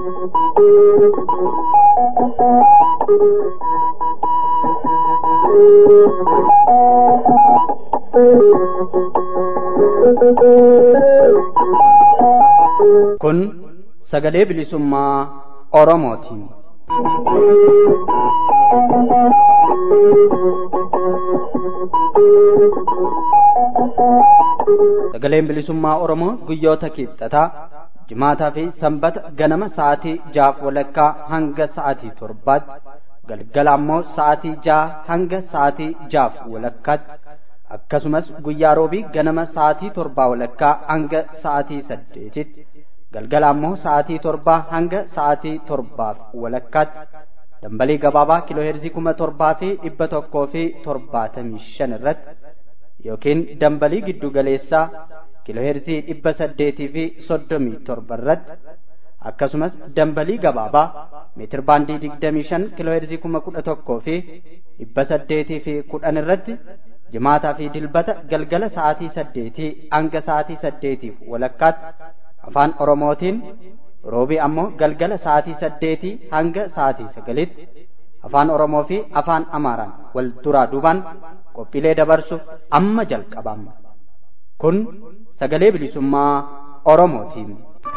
Kun sagalee bilisummaa Oromooti. Sagaleen bilisummaa Oromoo guyyoota kibxataa jimaataa fi sanbata ganama sa'aatii jaaf walakkaa hanga sa'aatii torbaatti galgala ammoo sa'aatii jaha hanga sa'aatii jaaf walakkaatti akkasumas guyyaa roobii ganama sa'aatii torbaa walakkaa hanga sa'aatii saddeetitti galgala ammoo sa'aatii torbaa hanga sa'aatii torbaaf walakkaatti dambalii gabaabaa kiilooheerzii kuma torbaa fi dhibba tokkoo fi torbaatamii shan irratti yookiin dambalii giddu galeessaa kiilooheerzii dhibba saddeetii fi soddomii torba irratti akkasumas dambalii gabaabaa meetir baandii digdamii shan kiilooheerzii kuma kudha tokkoo fi dhibba saddeetii fi kudhan irratti jimaataa fi dilbata galgala sa'aatii saddeetii hanga sa'aatii saddeetiif walakkaatti afaan oromootiin roobii ammoo galgala sa'aatii saddeetii hanga sa'aatii sagalitti afaan oromoo fi afaan amaaraan wal duraa duubaan qophiilee dabarsuuf amma jalqabama kun sagalee bilisummaa oromootiin.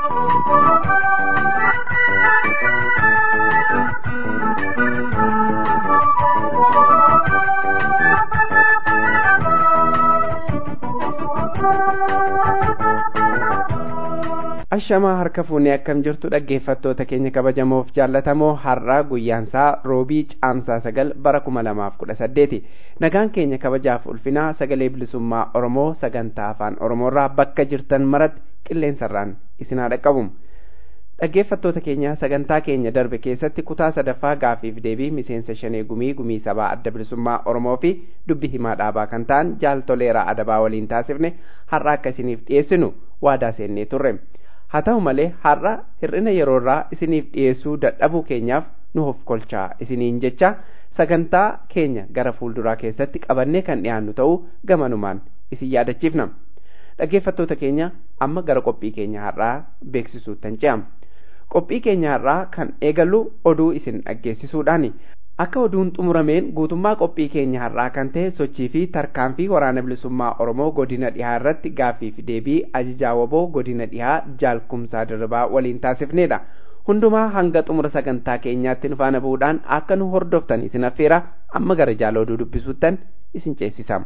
ashamaa harka fuunee akkam jirtu dhaggeeffattoota keenya kabajamoof jaallatamoo har'aa guyyaansaa roobii caamsaa sagal bara kuma lamaaf kudha saddeeti nagaan keenya kabajaaf ulfinaa sagalee bilisummaa oromoo sagantaa afaan oromoorraa bakka jirtan maratti qilleensarraan isin haa dhaqqabu dhaggeeffattoota keenya sagantaa keenya darbe keessatti kutaa sadaffaa gaafiif deebii miseensa shanee gumii gumii sabaa adda bilisummaa oromoo fi dubbi himaa dhaabaa kan ta'an jaaltoleeraa adabaa waliin taasifne har'a akka isiniif dhiyeessinu waadaa seennee turre haa ta'u malee har'a hir'ina yeroorraa isiniif dhiyeessuu dadhabuu keenyaaf nu of kolchaa isiniin jecha sagantaa keenya gara fuulduraa keessatti qabannee kan dhiyaannu ta'uu gamanumaan isin yaadachiifna dhaggeeffattoota keenya amma gara qophii keenya har'aa beeksisuuttan ce'am qophii keenya har'aa kan eegallu oduu isin dhaggeessisuudhaani akka oduun xumurameen guutummaa qophii keenya har'aa kan ta'e sochii fi tarkaanfii waraana bilisummaa oromoo godina dhihaa irratti gaaffii fi deebii ajajaa waboo godina dhihaa jaalkumsaa dirribaa waliin taasifnedha hundumaa hanga xumura sagantaa keenyaatti nu faana bu'uudhaan akka nu hordoftan isin affeera amma gara jaala oduu dubbisuuttan isin ceesisa.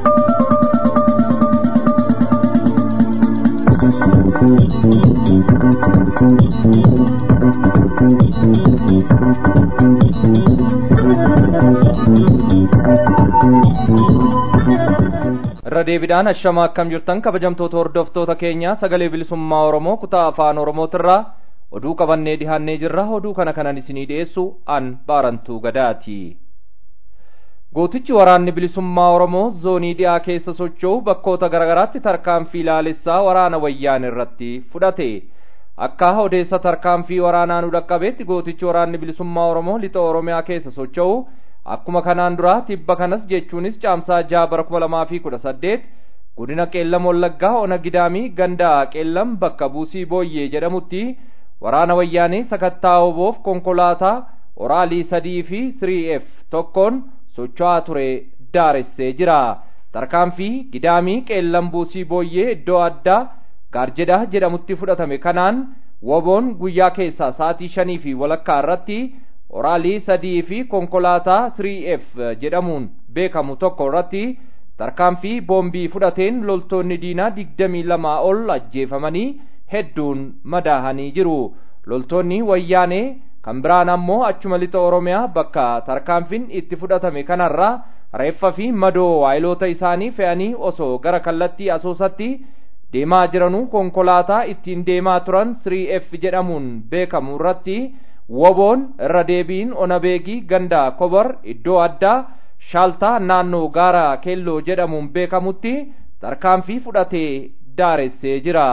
irra deebiidhaan ashamaa akkam jirtan kabajamtoota hordoftoota keenya sagalee bilisummaa oromoo kutaa afaan oromootirraa oduu qabannee dhihaannee jirra oduu kana kanan isinii dhiyeessu an baarantuu gadaati gootichi waraanni bilisummaa oromoo zoonii dhiyaa keessa socho'u bakkoota garagaraatti tarkaanfii ilaalessaa waraana wayyaan irratti fudhate akka odeessa tarkaanfii waraanaa nu dhaqqabeetti gootichi waraanni bilisummaa oromoo lixa oromiyaa keessa socho'u akkuma kanaan dura tibba kanas jechuunis caamsaa jaha bara kuma lamaa fi kudha saddeet godina qeellam wallaggaa ona gidaamii gandaa qeellam bakka buusii booyyee jedhamutti waraana wayyaanee sakattaa oboof konkolaataa oraalii sadii fi sirii f tokkoon socho'aa ture daaressee jira tarkaanfii gidaamii qeellam buusii booyyee iddoo addaa gaarjedha jedhamutti fudhatame kanaan woboon guyyaa keessaa sa'atii shanii fi walakkaa irratti oraalii sadii fi konkolaataa 3f jedhamuun beekamu tokko irratti tarkaanfii boombii fudhateen loltoonni diinaa digdamii lamaa ol ajjeefamanii hedduun madaahanii jiru loltoonni wayyaanee kan biraan ammoo achuma lixa oromiyaa bakka tarkaanfiin itti fudhatame kanarraa reeffa fi madoo waayiloota isaanii fe'anii osoo gara kallattii asoosatti deemaa jiranuu konkolaataa ittiin deemaa turan 3f jedhamuun beekamu irratti woboon irra deebiin onabeegii ganda kobar iddoo addaa shaaltaa naannoo gaara keelloo jedhamuun beekamutti tarkaanfii fudhatee daaressee jira.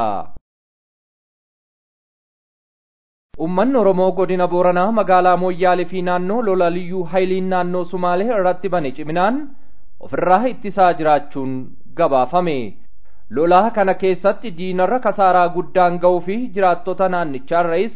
Uummanni Oromoo godina Booranaa magaalaa Mooyyaalee fi naannoo lola liyyuu hayiliin naannoo Sumaalee irratti bane ciminaan ofirraa ittisaa jiraachuun gabaafame. Lolaa kana keessatti diinarra kasaaraa guddaan ga'uu fi jiraattota naannichaarrais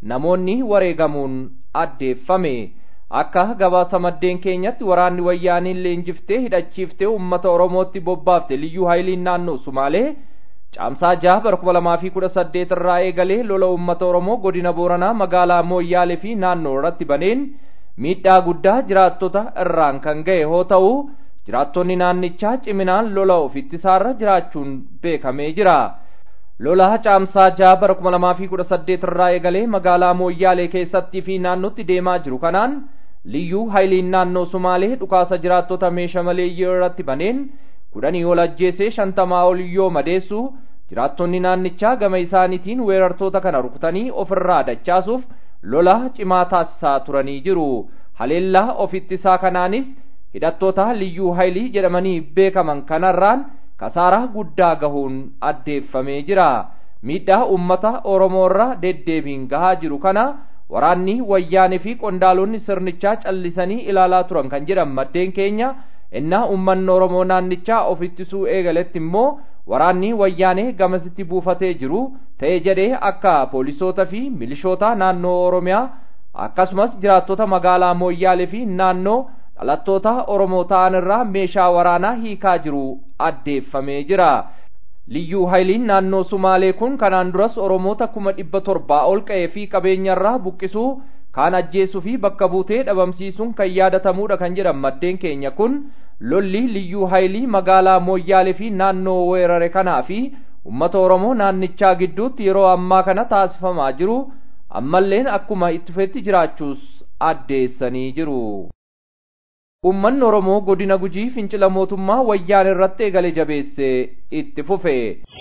namoonni wareegamuun addeeffame akka gabaasa maddeen keenyatti waraanni wayyaaniin leenjiftee hidhachiiftee ummata oromootti bobbaafte liyyuu haayiliin naannoo sumaalee caamsaa jaha bara kuma lamaa fi kudha saddeet irraa eegalee lola ummata oromoo godina booranaa magaalaa mooyyaalee fi naannoo irratti baneen miidhaa guddaa jiraattota irraan kan ga'e hoo ta'u jiraattonni naannichaa ciminaan lola of ittisaarra jiraachuun beekamee jira. lola caamsaa jaha bara kuma lamaa fi kudha saddeet irraa eegalee magaalaa mooyyaalee keessattii fi naannootti deemaa jiru kanaan liyyuu haayiliin naannoo sumaalee dhukaasa jiraattota meeshaa maleeyyii irratti baneen kudhanii ol ajjeesee shantamaa ol yoo madeessu jiraattonni naannichaa gama isaaniitiin weerartoota kana rukutanii ofirraa dachaasuuf lola cimaa taasisaa turanii jiru haleellaa of ittisaa kanaanis hidhattoota liyyuu haayilii jedhamanii beekaman kanarraan kasaaraa guddaa gahuun addeeffamee jira miidhaa ummata oromoorra deddeebiin gahaa jiru kana waraanni wayyaanee fi qondaalonni sirnichaa callisanii ilaalaa turan kan jedhan maddeen keenya innaa ummanni oromoo naannichaa of ittisuu eegaletti immoo waraanni wayyaanee gamasitti buufatee jiru ta'e jedhee akka poolisoota fi milishoota naannoo oromiyaa akkasumas jiraattota magaalaa mooyyaalee fi naannoo dhalattoota oromoo ta'an irraa meeshaa waraanaa hiikaa jiru addeeffamee jira liyyuu haayiliin naannoo sumaalee kun kanaan duras oromoota kuma dhibba torbaa ol qa'ee fi qabeenyarraa buqqisuu kaan ajjeesuu fi bakka buutee dhabamsiisuun kan yaadatamuudha kan jedhan maddeen keenya kun lolli liyyuu haayilii magaalaa mooyyaalee fi naannoo weerare kanaa fi ummata oromoo naannichaa gidduutti yeroo ammaa kana taasifamaa jiru ammalleen akkuma itti fufetti jiraachuus addeessanii jiru. Uummanni Oromoo godina gujii fincila mootummaa wayyaan irratti eegale jabeesse itti fufe.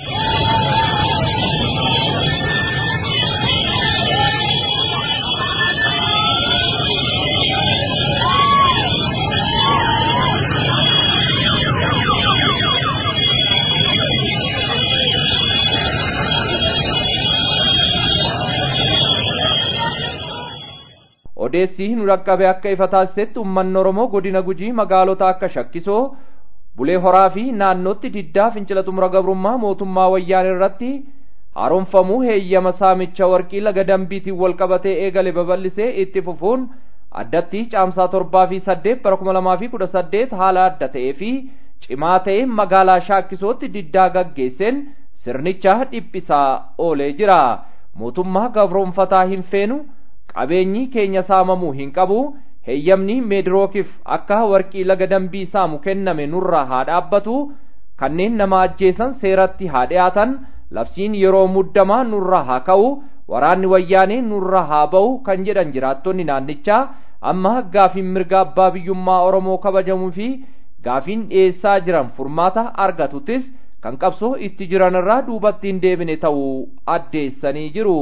odeessii nu dhaqqabe akka ifa taasisetti uummanni oromoo godina gujii magaalota akka shakkisoo bulee horaa fi naannootti diddaa fincila xumura gabrummaa mootummaa wayyaan irratti haaromfamuu heeyyama saamicha warqii laga dambiitiin wal qabatee eegale babal'isee itti fufuun addatti caamsaa torbaa fi saddeet bara kuma lamaa fi kudha saddeet haala adda ta'ee fi cimaa ta'een magaalaa shaakkisootti diddaa gaggeesseen sirnicha dhiphisaa oolee jira mootummaa gabroonfataa hin feenu qabeenyi keenya saamamuu hin qabu heeyyamni meedrookiif akka warqii laga dambii saamu kenname nurraa haa dhaabbatu kanneen nama ajjeesan seeratti haa dhiyaatan labsiin yeroo muddamaa nurraa haa ka'u waraanni wayyaanee nurraa haa ba'u kan jedhan jiraattonni naannichaa amma gaafiin mirga abbaa biyyummaa oromoo kabajamuu fi gaafiin dhiyeessaa jiran furmaata argatuttis kan qabsoo itti jiran irraa duubatti hin deebine ta'uu addeessanii jiru.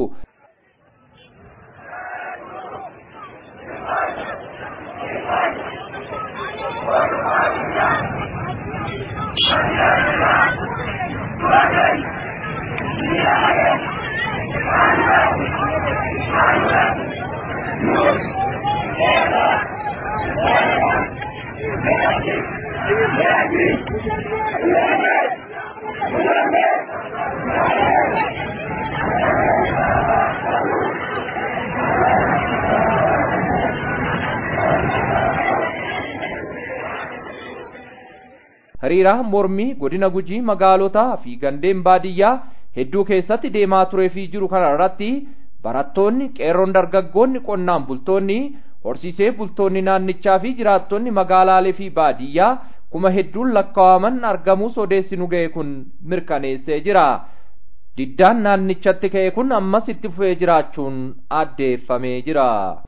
hiriira mormii godina gujii magaalotaa fi gandeen baadiyyaa hedduu keessatti deemaa turee fi jiru kana irratti barattoonni qeerroon dargaggoonni qonnaan bultoonni horsiisee bultoonni naannichaa fi jiraattonni magaalaalee fi baadiyyaa kuma hedduun lakkaawaman argamuus odeessi nu ga'e kun mirkaneessee jira diddaan naannichatti ka'e kun ammas itti fufee jiraachuun addeeffamee jira.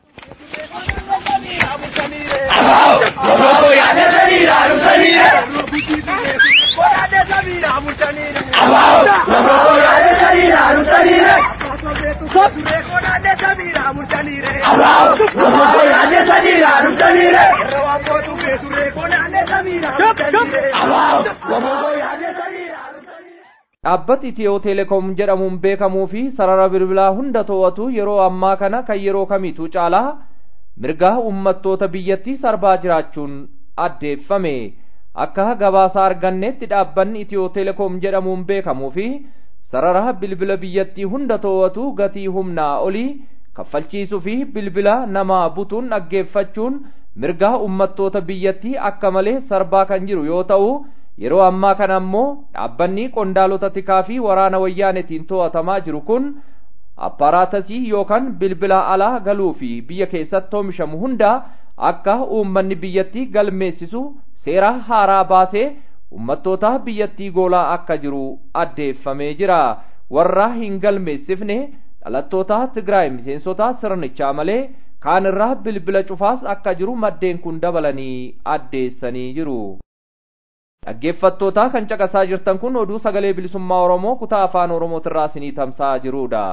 dhaabbati itiyoo teleekoom jedhamuun beekamuu fi sarara bilbilaa hunda to'atu yeroo ammaa kana kan yeroo kamiitu caalaa mirgaa uummattoota biyyattii sarbaa jiraachuun addeeffame akka gabaasa arganneetti dhaabbanni itiyoo teleekoom jedhamuun beekamuu fi sarara bilbila biyyattii hunda to'atu gatii humnaa olii kaffalchiisuu fi bilbila namaa butuun dhaggeeffachuun mirgaa ummattoota biyyattii akka malee sarbaa kan jiru yoo ta'u yeroo ammaa kana ammoo dhaabbanni qondaalota tikaa fi waraana wayyaanetiin to'atamaa jiru kun appaaraatasii yookaan bilbila alaa galuu fi biyya keessatti oomishamu hunda akka uummanni biyyattii galmeessisu seera haaraa baasee ummattoota biyyattii goolaa akka jiru addeeffamee jira warra hin galmeessifne dhalattoota Tigraay miseensota sirnichaa malee kaan irraa bilbila cufaas akka jiru maddeen kun dabalanii addeessanii jiru. Dhaggeeffattoota kan caqasaa jirtan kun oduu sagalee bilisummaa Oromoo kutaa afaan Oromootirraa isinii tamsa'aa jirudha.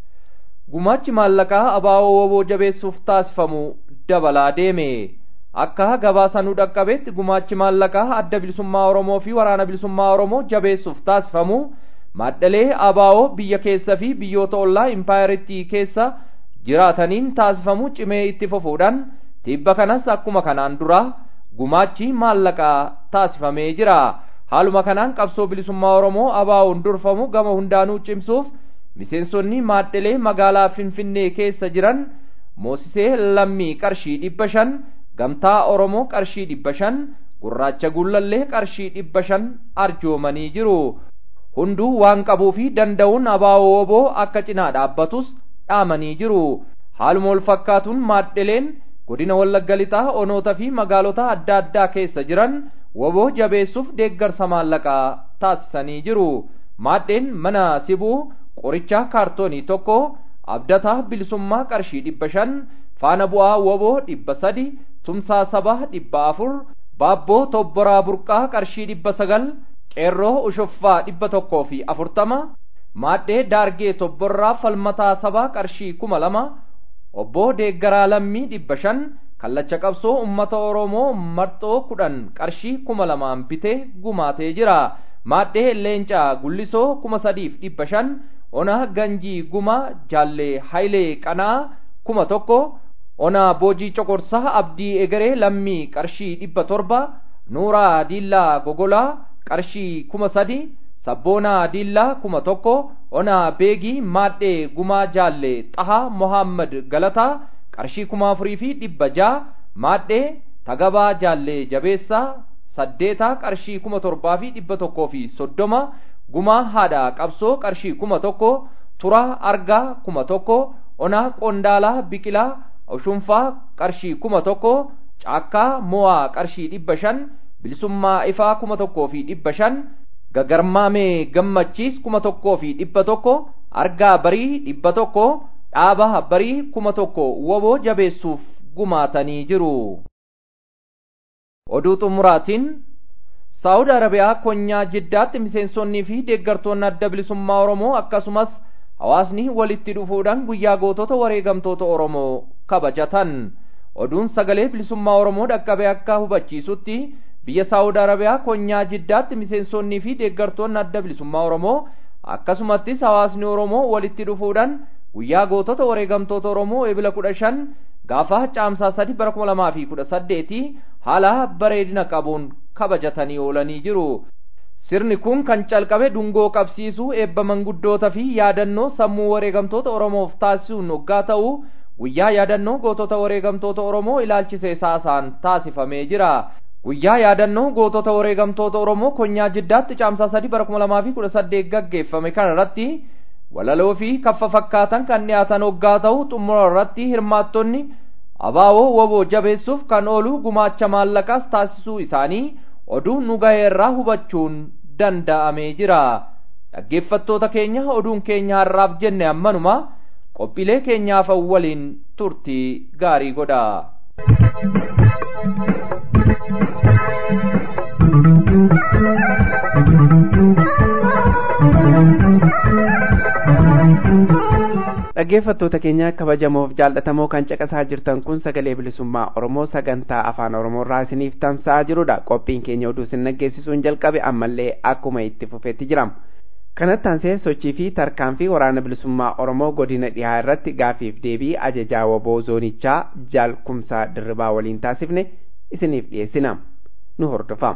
Gumaachi maallaqaa abaaboo woboo jabeessuuf taasifamu dabalaa deeme. Akka gabaasa nu dhaqqabetti gumaachi maallaqaa adda bilisummaa Oromoo fi waraana bilisummaa Oromoo jabeessuuf taasifamu maddalee abaaboo biyya keessa fi biyyoota ollaa impaayiritti keessa jiraataniin taasifamu cimee itti fufuudhaan tibba kanas akkuma kanaan dura gumaachi maallaqaa taasifamee jira. Haaluma kanaan qabsoo bilisummaa Oromoo abaaboon durfamu gama hundaanuu cimsuuf miseensonni maaddelee magaalaa Finfinnee keessa jiran moosisee lammii qarshii dhibba shan gamtaa Oromoo qarshii dhibba shan gurraacha gullallee qarshii dhibba shan arjoomanii jiru. Hunduu waan qabuu fi danda'uun abaaboo woboo akka cinaa dhaabbatus dhaamanii jiru. Haaluma wal fakkaatuun maaddeleen godina Wallagga Lixaa onoota fi magaalota adda addaa keessa jiran woboo jabeessuuf deeggarsa maallaqaa taasisanii jiru. Maaddeen mana sibuu qorichaa kaartoonii tokko abdataa bilisummaa qarshii dhibba shan faana bu'aa woboo dhibba sadi tumsaa sabaa dhibba afur baabboo tobboraa burqaa qarshii dhibba sagal qeerroo ushuffaa dhibba tokkoo fi afurtama maaddee daargee tobborraa falmataa sabaa qarshii kuma lama obbo deeggaraa lammii dhibba shan kallacha qabsoo ummata oromoo marxoo kudhan qarshii kuma lamaan bitee gumaatee jira maaddee leencaa gullisoo kuma sadiif dhibba shan ona ganjii guma jaallee hayilee qanaa kuma tokko ona boojii coqorsaa abdii egeree lammii qarshii dhibba torba nuuraa diillaa gogolaa qarshii kuma sadi sabboonaa diillaa kuma tokko ona beegii maadhee gumaa jaallee xahaa mohammad galataa qarshii kuma afurii fi dhibba jaa maadhee tagabaa jaallee jabeessaa saddeetaa qarshii kuma torbaa fi dhibba tokkoo fi soddoma gumaa haadha qabsoo qarshii kuma tokko turaa argaa kuma tokko onaa qondaalaa biqilaa ushunfaa qarshii kuma tokko caakkaa mo'aa qarshii dhibba shan bilisummaa ifaa kuma tokkoo fi dhibba shan gagarmaamee gammachiis kuma tokkoo fi dhibba tokko argaa barii dhibba tokko dhaaba barii kuma tokko woboo jabeessuuf gumaatanii jiru. Oduu xumuraatiin Saawud Arabiyaa konyaa jiddaatti miseensonnii fi deeggartoonni adda bilisummaa Oromoo akkasumas hawaasni walitti dhufuudhaan guyyaa gootota wareegamtoota Oromoo kabajatan. Oduun sagalee bilisummaa Oromoo dhaqqabee akka hubachiisutti biyya Saawud Arabiyaa konyaa jiddaatti miseensonnii fi deeggartoonni adda bilisummaa Oromoo akkasumattis hawaasni Oromoo walitti dhufuudhaan guyyaa gootota wareegamtoota Oromoo ebila kudha shan gaafa caamsaa sadi bara kuma lamaa fi kudha saddeeti haala bareedina qabuun kabajatanii oolanii jiru. Sirni kun kan calqabe dungoo qabsiisuu eebba manguddoota fi yaadannoo sammuu wareegamtoota Oromoof taasisuun hoggaa ta'u guyyaa yaadannoo gootota wareegamtoota Oromoo ilaalchisee saasaan taasifamee jira. Guyyaa yaadannoo gootota wareegamtoota Oromoo konyaa jiddaatti caamsaa sadi bara kuma lamaa fi kudha saddeet gaggeeffame kana irratti walaloo fi kaffa fakkaatan kan dhiyaatan hoggaa ta'u xumura irratti hirmaattonni abaaboo woboo jabeessuuf kan oolu gumaacha maallaqaas taasisuu isaanii oduu nu ga'e irraa hubachuun danda'amee jira. Dhaggeeffattoota keenya oduun keenya har'aaf jenne ammanuma qophiilee keenyaaf waliin turtii gaarii godha. dhaggeeffattoota keenya kabajamoof jaallatamoo kan caqasaa jirtan kun sagalee bilisummaa oromoo sagantaa afaan oromoo irraa isiniif tamsa'aa jirudha qophiin keenya oduu isin dhaggeessisuun jalqabe ammallee akkuma itti fufeetti jirama kanatti aansee sochii fi tarkaanfii waraana bilisummaa oromoo godina dhihaa irratti gaafiif deebii ajajaa waboo zoonichaa jaal kumsaa dirribaa waliin taasifne isiniif dhiyeessina nu hordofaa.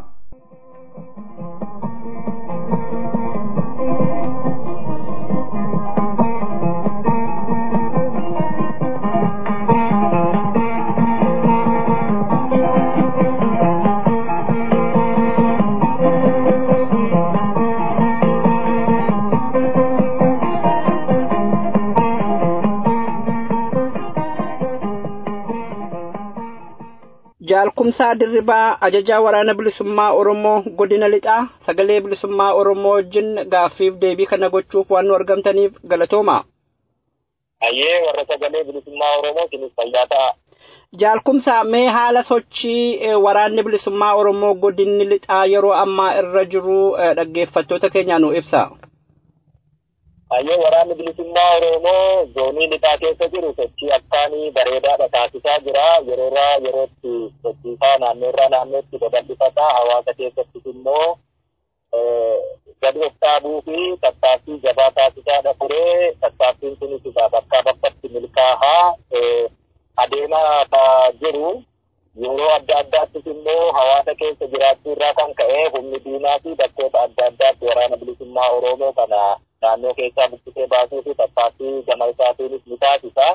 Jaalkumsaa Dirribaa ajajaa waraana bilisummaa Oromoo godina lixaa sagalee bilisummaa Oromoo wajjin gaaffiif deebii kana gochuuf waan nu argamtaniif galatooma. Ayyee warra sagalee bilisummaa Oromoo sinis fayyaa ta'a. Jaalkumsaa mee haala sochii waraanni bilisummaa Oromoo godinni lixaa yeroo ammaa irra jiru dhaggeeffattoota keenyaa nu ibsa. Ayyee waraanni bilisummaa Oromoo zoonii lixaa keessa jiru sochii akkaanii bareedaadha taasisaa jira. Yeroorraa yerootti sochiisaa naannoorraa naannootti babal'ifataa hawaasa keessattis immoo gadi of dhaabuu fi tattaaffii jabaa taasisaadha ture. Tattaaffiin kunis bakkaa bakkatti milkaa'aa adeemaa jiru. Yeroo adda addaattis immoo hawaasa keessa jiraachuu irraa kan ka'e humni diinaa fi bakkoota adda addaatti waraana bilisummaa Oromoo kana naannoo keessaa buqqisee baasuu fi tattaaffii gama isaatiinis ni taasisa.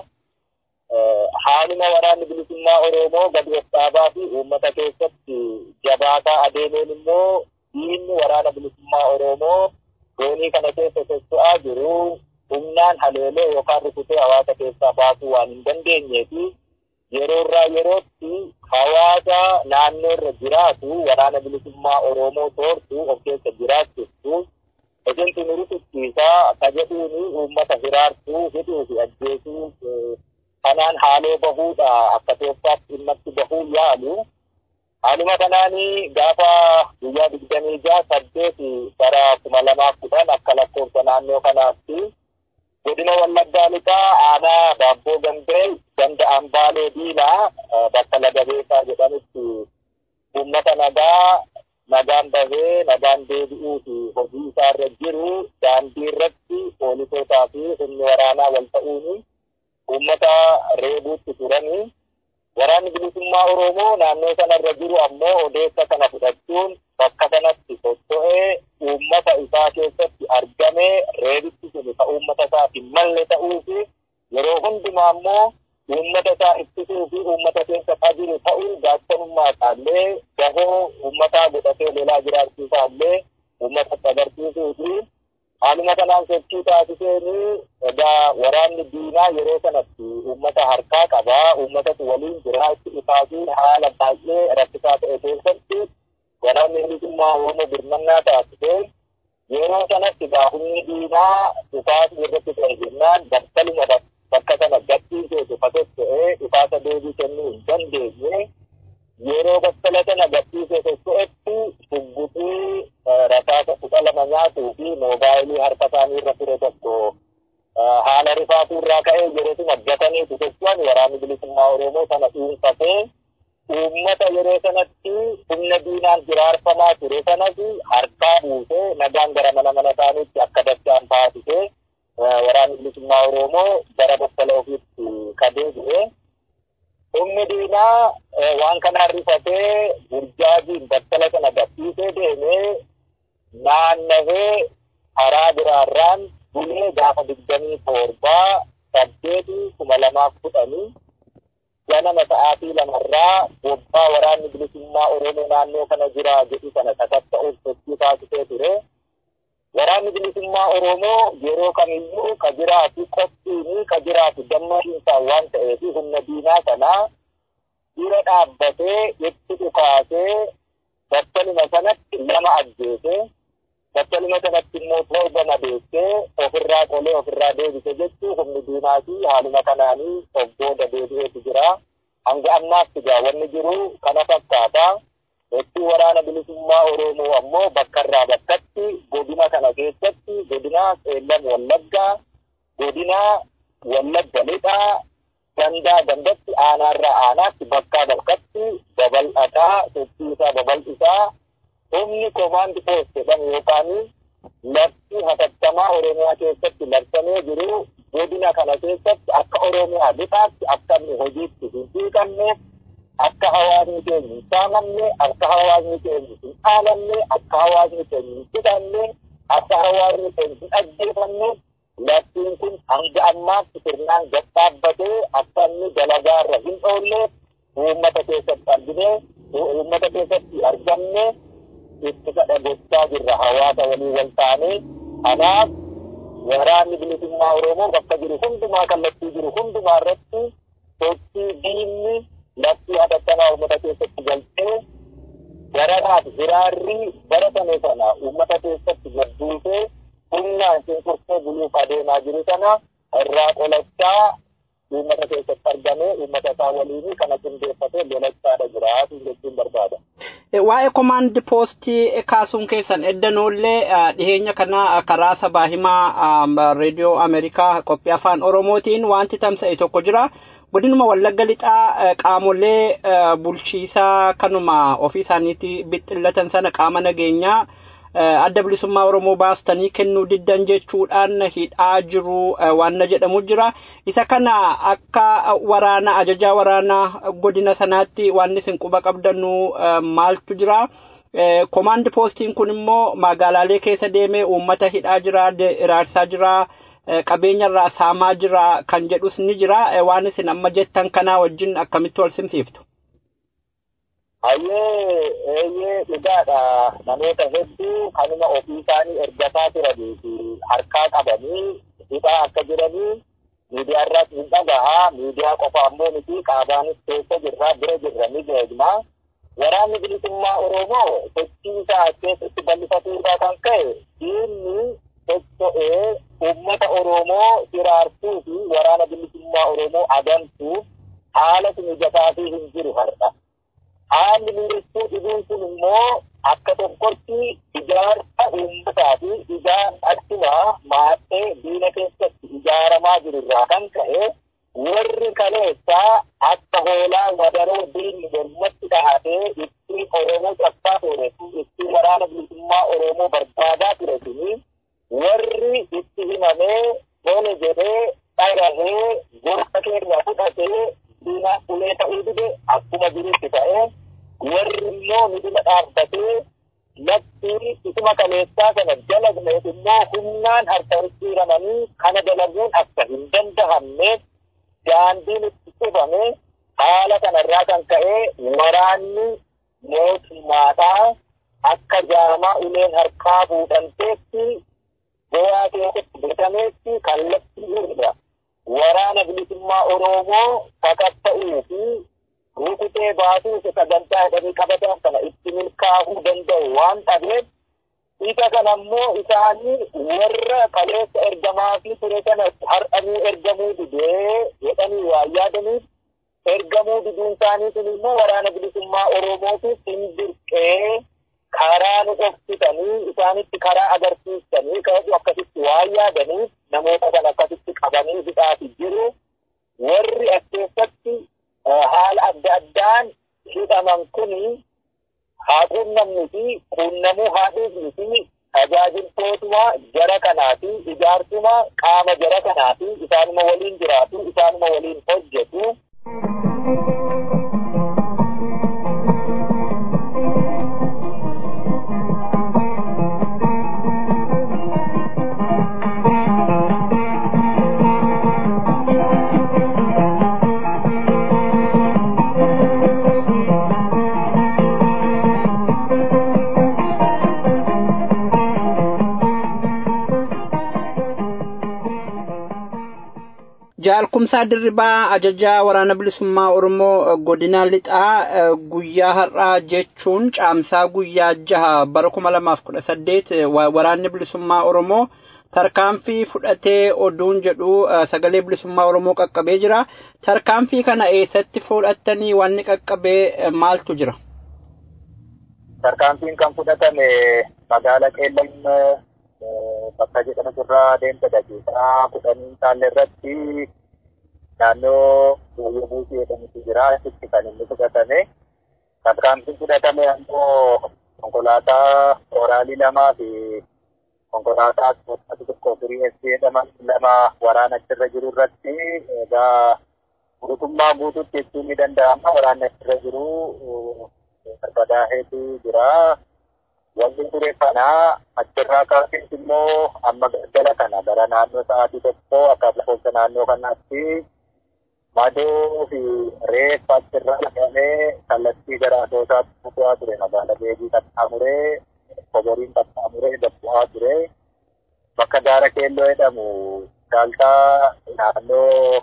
Haaluma waraanni bilisummaa Oromoo gadi of dhaabaa fi uummata keessatti jabaataa adeemeen immoo diinni waraana bilisummaa Oromoo zoonii kana keessa socho'aa jiru humnaan haleelee yookaan rukutee hawaasa keessaa baasuu waan hin dandeenyee fi yeroorraa yerootti hawaasa naannoo irra jiraatu waraana bilisummaa Oromoo toortu of keessa jiraachisu Ejensi nu rukuchiisaa akka jedhuuni uummata hiraarsuu hidhuu fi ajjeesuu kanaan haaloo bahuudha akka tooftaatti dhimmatti bahuu yaalu. Haaluma kanaani gaafa guyyaa digdamii jaha saddeeti bara kuma lamaaf kudhan akka lakkoofsa naannoo kanaatti godina wallaggaa lixaa aanaa baabboo gambee ganda ambaalee diilaa bakka laga beekaa jedhanitti uummata nagaa nagaan bahee nagaan deebi'uu fi hojii isaarra jiru daandii irratti poolisootaa fi humni waraanaa wal ta'uuni uummata reebuutti turani. Waraanni bilisummaa Oromoo naannoo sanarra jiru ammoo odeessa kana fudhachuun bakka sanatti socho'ee uummata isaa keessatti argamee reebitti sun ka uummata isaaf hin malle ta'uu fi yeroo hundumaa ammoo uummata isaa ittisuu fi uummata keessa qajiru ta'uu gaachanummaa isaallee gahoo uummataa godhatee lolaa jiraachuu isaallee uummatatti agarsiisuu fi haaluma kanaan sochii taasiseeni egaa waraanni diinaa yeroo sanatti uummata harkaa qabaa uummatatu waliin jira itti dhufaafii haala baay'ee rakkisaa ta'e keessatti waraanni bilisummaa oromoo birmannaa taasisee yeroo sanatti egaa humni diinaa dhufaafii irratti ta'e jennaan battaluma bakka sana gadhiisee dhufatee ta'ee dhufaasa deebii kennuu hin dandeenye yeroo battala sana gadhiisee socho'etti shugguxii rasaasa kudha lama nyaatuu fi moobaayilii harka isaanii irra ture tokko haala rifaatuu irraa ka'ee yerootuma gatanii socho'an waraanni bilisummaa Oromoo sana dhuunfatee uummata yeroo sanatti humna diinaan jiraarfamaa ture sanas harkaa buusee nagaan gara mana mana isaaniitti akka dachaan taasisee waraanni bilisummaa Oromoo gara battala ofiitti kadeebi'ee humni diinaa waan kanaan rifatee burjaajiin battala sana gadhiisee deemee naannawee karaa biraarraan bulee gaafa digdamii torbaa saddeeti kuma lamaaf kudhanii ganama sa'aatii lamarraa bobbaa waraanni bilisummaa Oromoo naannoo kana jira jedhu sana sakatta'uuf sochii taasisee ture. Waraanni bilisummaa Oromoo yeroo kamiyyuu ka jiraatu qophiini ka jiraatu gammachiisaan waan ta'eef humna diinaa sanaa dura dhaabbatee itti dhukaasee battaluma sanatti lama ajjeese battaluma sanatti immoo torba madeessee ofirraa qolee ofirraa deebise jechuu humni diinaa fi haaluma kanaanii of booda deebi'eetu jira. Hanga ammaatti egaa wanni jiru kana fakkaata. Itti waraana bilisummaa Oromoo ammoo bakka irraa bakkatti godina kana keessatti godina Qeellam Wallaggaa, godina Wallagga Lixaa, gandaa gandatti aanaarraa aanaatti bakkaa bakkatti babal'ataa sochii isaa babal'isaa humni komaandi poost jedhamu yookaan lafti hatattamaa Oromiyaa keessatti labsamee jiru godina kana keessatti akka Oromiyaa lixaatti akka inni hojiitti hin hiikamneef akka hawaasni keenya hin saamamne akka hawaasni keenya hin dhaalamne akka hawaasni keenya hin hidhamne akka hawaasni keenya hin ajjeefamne laftiin kun hanga ammaatti sirnaan gad dhaabbatee akka inni dalagaarra hin oolle uummata keessatti argine uummata keessatti argamne itti kadha gochaa jirra hawaasa walii wal taane kanaaf waraanni bilisummaa Oromoo bakka jiru hundumaa kallattii jiru hundumaa irratti sochii diinni lafti hatattamaa uummata keessatti biraarrii baratame sana uummata keessatti gadduutee humnaan cunqursee buluuf adeemaa jiru sana irraa qolachaa uummata keessatti argamee uummata isaa waliin kana qindeeffatee lolachaadha jira jechuun barbaada. Waa'ee komaandi poostii kaasuun keessan eddanollee dhiheenya kana karaa sabaa himaa reediyoo Ameerikaa qophii afaan Oromootiin wanti tamsa'e tokko jira. Godinuma Wallagga lixaa qaamolee bulchiisaa kanuma ofii isaaniitti bixxillatan sana qaama nageenyaa adda bilisummaa Oromoo baastanii kennuu diddan jechuudhaan hidhaa jiru waan jedhamu jira. Isa kana akka waraana ajajaa waraanaa godina sanaatti waan isin quba qabdanu maaltu jira. Komaandi poostiin kun immoo magaalaalee keessa deemee uummata hidhaa jira, iraarsaa jira, qabeenya irraa saamaa jira kan jedhus ni jira. Waan isin amma jettan kanaa wajjin akkamitti wal simsiiftu? Hayyee eeyyee dhugaadha namoota hedduu kanuma ofii isaanii ergataa turanii fi harkaa qabanii hidhaa akka jiranii miidiyaa irraas ni dhagahaa miidiyaa qofa ammoo miti qaabaanis keessa jirra bira jirra ni beekna. Waraanni bilisummaa Oromoo sochii isaa keessatti bal'ifatuu irraa kan ka'e diinni socho'ee uummata Oromoo hiraarsuu fi waraana bilisummaa Oromoo adamsuuf haala mijataa fi hin jiru har'a. haalli miidhagtuu dhibuun kun immoo akka tokkotti ijaarsa uummataa fi ijaarsa achumaa maaxee diina keessatti ijaaramaa jiru irraa kan ka'e warri kaleessaa akka hoolaa wadaroo diinni mormatti dhahatee ittiin Oromoo cabsaa ture ittiin waraana bilisummaa Oromoo barbaadaa ture suni warri itti himamee tole jedhee dhagahee gorsa keenya fudhatee diina ulee ta'uu dide akkuma jirutti ta'ee warri immoo midhina dhaabbatee latti isuma kaleessaa kana dalagneef immoo humnaan harka hiramanii kana dalaguun akka hin dandahamneef daandiin itti cufame haala kanarraa kan ka'e waraanni mootummaadhaa akka jaamaa uleen harkaa fuudhanteetti goyaa keessatti bitameetti kallattii irra waraana bilisummaa Oromoo sakatta'uu fi rukutee baasuu isa sagantaa jedhanii qabatan kana itti milkaa'uu danda'u waan dhabeef isa kana immoo isaanii warra kaleessa ergamaa fi ture kana har'anii ergamuu didee jedhanii waan yaadaniif ergamuu diduun isaanii sun immoo waraana bilisummaa Oromootiif hin dirqee karaa nu dhoksitanii isaanitti karaa agarsiistanii ka'u akkasitti waan yaadaniif namoota kana akkasitti qabanii hidhaati jiru warri as keessatti haala adda addaan hidhaman kuni haa quunnamnuu fi quunnamuu haa dhiifnuu fi tajaajiltootuma jara kanaa fi ijaarsuma qaama jara kanaa fi isaanuma waliin jiraatu isaanuma waliin hojjetu. Jaalkumsaa Dirribaa ajajaa waraana bilisummaa Oromoo godina lixaa guyyaa har'aa jechuun caamsaa guyyaa jaha bara kuma lamaaf kudha saddeet waraanni bilisummaa Oromoo tarkaanfii fudhatee oduun jedhu sagalee bilisummaa Oromoo qaqqabee jira. Tarkaanfii kana eessatti fudhattanii wanni qaqqabee maaltu jira? Tarkaanfiin kan fudhatame magaalaa Qeellam bakka jedhamu irraa deemsa daqiiqaa kudhanii taalle irratti naannoo Booyyee Buusii jedhamutu jira. Achitti kan inni fudhatame. Tarkaanfiin fudhatame ammoo konkolaataa oraalii lamaa fi konkolaataa tokko firii SC jedhaman lama waraana achirra jiru irratti egaa guutummaa guututti jechuun ni danda'ama. Waraanni achirra jiru barbadaa'eetu jira. Wanti ture kana achirraa kaasee immoo amma galgala kana gara naannoo sa'aatii tokko akka lakkoofsa naannoo kanaatti madoo fi reeffa achirraa dhaqamee kallattii gara asoosaatti bu'aa ture magaalaa beekii qaxxaamuree koboriin qaxxaamuree gabbu'aa ture. Bakka gaara keelloo jedhamu gaaltaa naannoo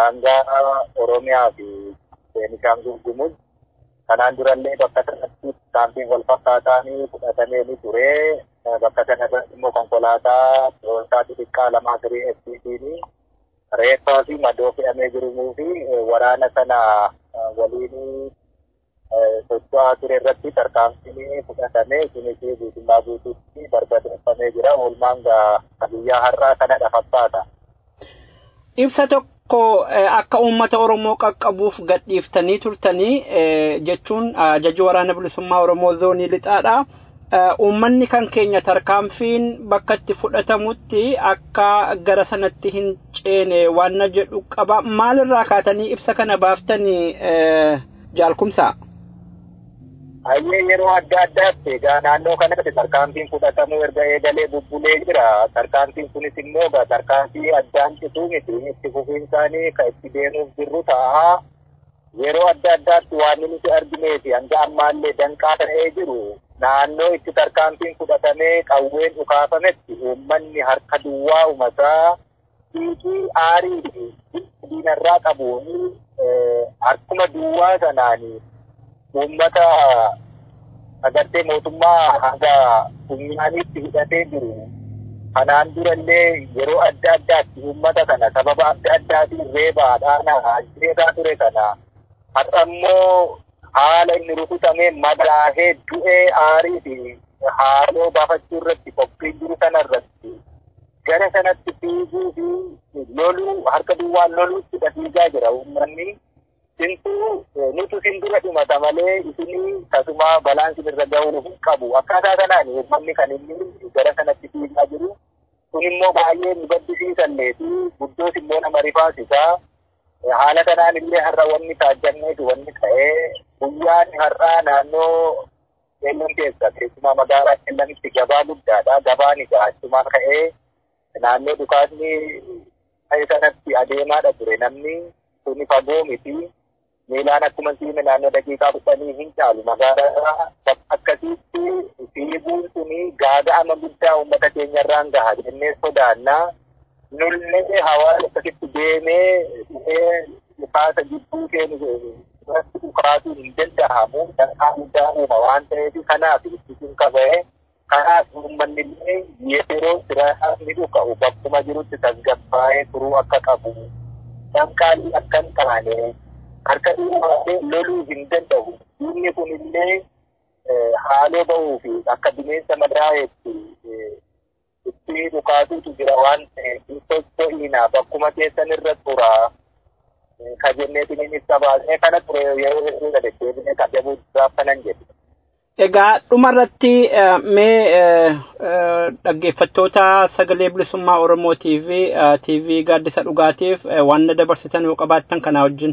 daangaa Oromiyaa fi Beenishaangul Gumuz kanaan durallee bakka sanatti tarkaanfiin wal fakkaataanii fudhatamee ni ture. Bakka kanarratti immoo konkolaataa to'ataa xixiqqaa lamaa tirii FCT'n reeffaa fi madoo fe'amee jiruu fi waraana sana waliin socho'aa ture irratti tarkaanfiin fudhatamee kunis guutummaa guutuutti barbadeeffamee jira. Oolmaan biyyaa har'aa kanadha fakkaata. Ibsa tokko akka uummata Oromoo qaqqabuuf gadhiiftanii turtanii jechuun ajajii waraana bilisummaa Oromoo zoonii lixaadha. Uummanni kan keenya tarkaanfiin bakka itti fudhatamutti akka gara sanatti hin ceene waan jedhu qaba. Maalirraa kaatanii ibsa kana baaftanii jaalkumsaa? Hayyee yeroo adda addaatti egaa naannoo kanatti tarkaanfiin fudhatamuu erga eegalee bubbulee jira. Tarkaanfiin kunis immoo egaa tarkaanfii addaan cituu miti. Itti fufiinsaanii kan itti deemuuf jirru ta'a. Yeroo adda addaatti waan nuti arginee fi hanga ammaallee danqaa ta'ee jiru naannoo itti tarkaanfiin fudhatamee qawween dhukaafametti uummanni harka duwwaa uummataa fiigii aarii fi diinarraa qabuun harkuma duwwaa sanaanii uummata agartee mootummaa hanga funyaaniitti hidhatee jiru. Kanaan durallee yeroo adda addaatti uummata kana sababa adda addaatiin reebaa dhaanaa ajjeesaa ture kana har'a immoo haala inni rukutamee madaahee du'ee aarii fi haaloo baafachuu irratti qophiin jiru kana irratti gara sanatti fiiguu fi loluu harka duwwaan loluutti fiigaa jira uummanni. Sintuu nutu sin dura dhumata malee isinii tasuma balaan sin irra ga'uu hin qabu. Akkaataa kanaan uummanni kan inni gara sanatti fiigaa jiru. Kun immoo baay'ee nu gaddisiisallee fi guddoos immoo nama rifaasisaa. Haala kanaan illee har'a wanni taajjanneetu wanni ta'ee guyyaan har'aa naannoo Qeellan keessa keessumaa magaalaa Qeellanitti gabaa guddaadha. Gabaan egaa achumaa ka'ee naannoo dhukaasni ta'e sanatti adeemaadha ture namni kuni fagoo miti. miilaan akkuma siime naannoo daqiiqaa kudhanii hin caalu magaalaa akkasitti fiiguun suni gaaga'ama guddaa uummata keenyarraan gaha jennee sodaannaa nullee hawaasa akkasitti deemee dhufee dhukaasa gidduu keenu irratti dhukaasuu hin danda'amu danqaa guddaa uuma waan ta'eef kanaaf ittisuun qaba'e kanaaf uummanni illee yeroo siraadhaaf ni dhuka'u bakkuma jirutti tasgabbaa'ee turuu akka qabu danqaan akka hin taane harka dhuunfaa loluu hin danda'u. Inni kun illee haaloo ba'uu fi akka bineensa madaa'eetti itti dhukaatuutu jira waan ta'eef socho'iina bakkuma keessan irra tura. Ka jenneetiin inni ibsa baasee kana ture yeroo hedduu deddeebinee kabajamuu kanan jedhe. Egaa dhumarratti mee dhaggeeffattoota sagalee bilisummaa Oromootii fi TV gaaddisa dhugaatiif waan dabarsitan yoo qabaattan kanaa wajjin.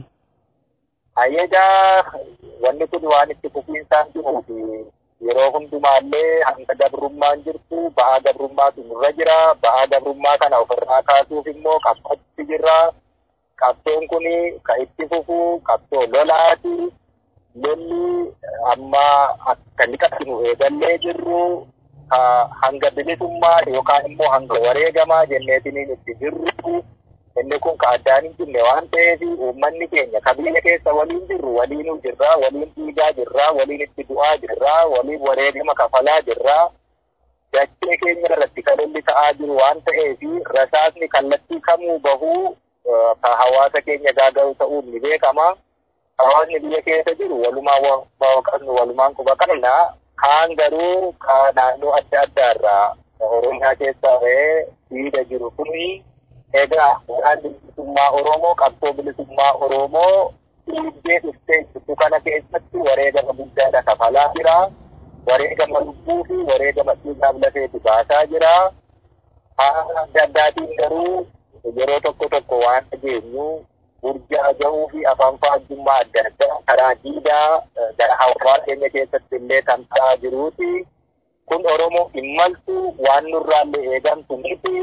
Ayyadaa wanni kun waan itti fufiinsaan jiruu fi yeroo hundumaallee hanga gabrummaan jirtu ba'aa gabrummaatu nurra jira. Ba'aa gabrummaa kana ofirraa kaasuuf immoo qabsootti jirra. Qabsoon kun kan itti fufu qabsoo lolaati. Lolli amma akka liqatti nu eegallee jirru hanga bilisummaa yookaan immoo hanga wareegamaa jenneetiniin itti jirru. inni kun ka addaan hin jirne waan ta'eef uummanni keenya ka biyya keessa waliin jirru waliinuu jirra waliin dhiigaa jirra waliin itti du'aa jirra waliin wareegama kafalaa jirra dachee keenya irratti kan lolli ta'aa jiru waan ta'eef rasaasni kallattii kamuu bahuu ka hawaasa keenya gaaga'u ta'uun ni beekama hawaasni biyya keessa jiru walumaan qabnu walumaan quba qabna kaan garuu ka naannoo adda addaarraa oromiyaa keessaa ba'ee dhiiga jiru kuni egaa waan bilisummaa Oromoo qabsoo bilisummaa Oromoo dhiibbee dhuftee jirtu kana keessatti wareegama guddaadha kafalaa jira. Wareegama lubbuu fi wareegama dhiigaaf lafeetu baasaa jira. Haala adda addaatiin garuu yeroo tokko tokko waan dhageenyu burjaa ga'uu fi afaan faajjummaa adda addaa karaa diidaa gara hawaasa keenya keessatti illee kan ta'aa jiruuti. Kun Oromoo hin maltu waan nurraallee eegamtu miti.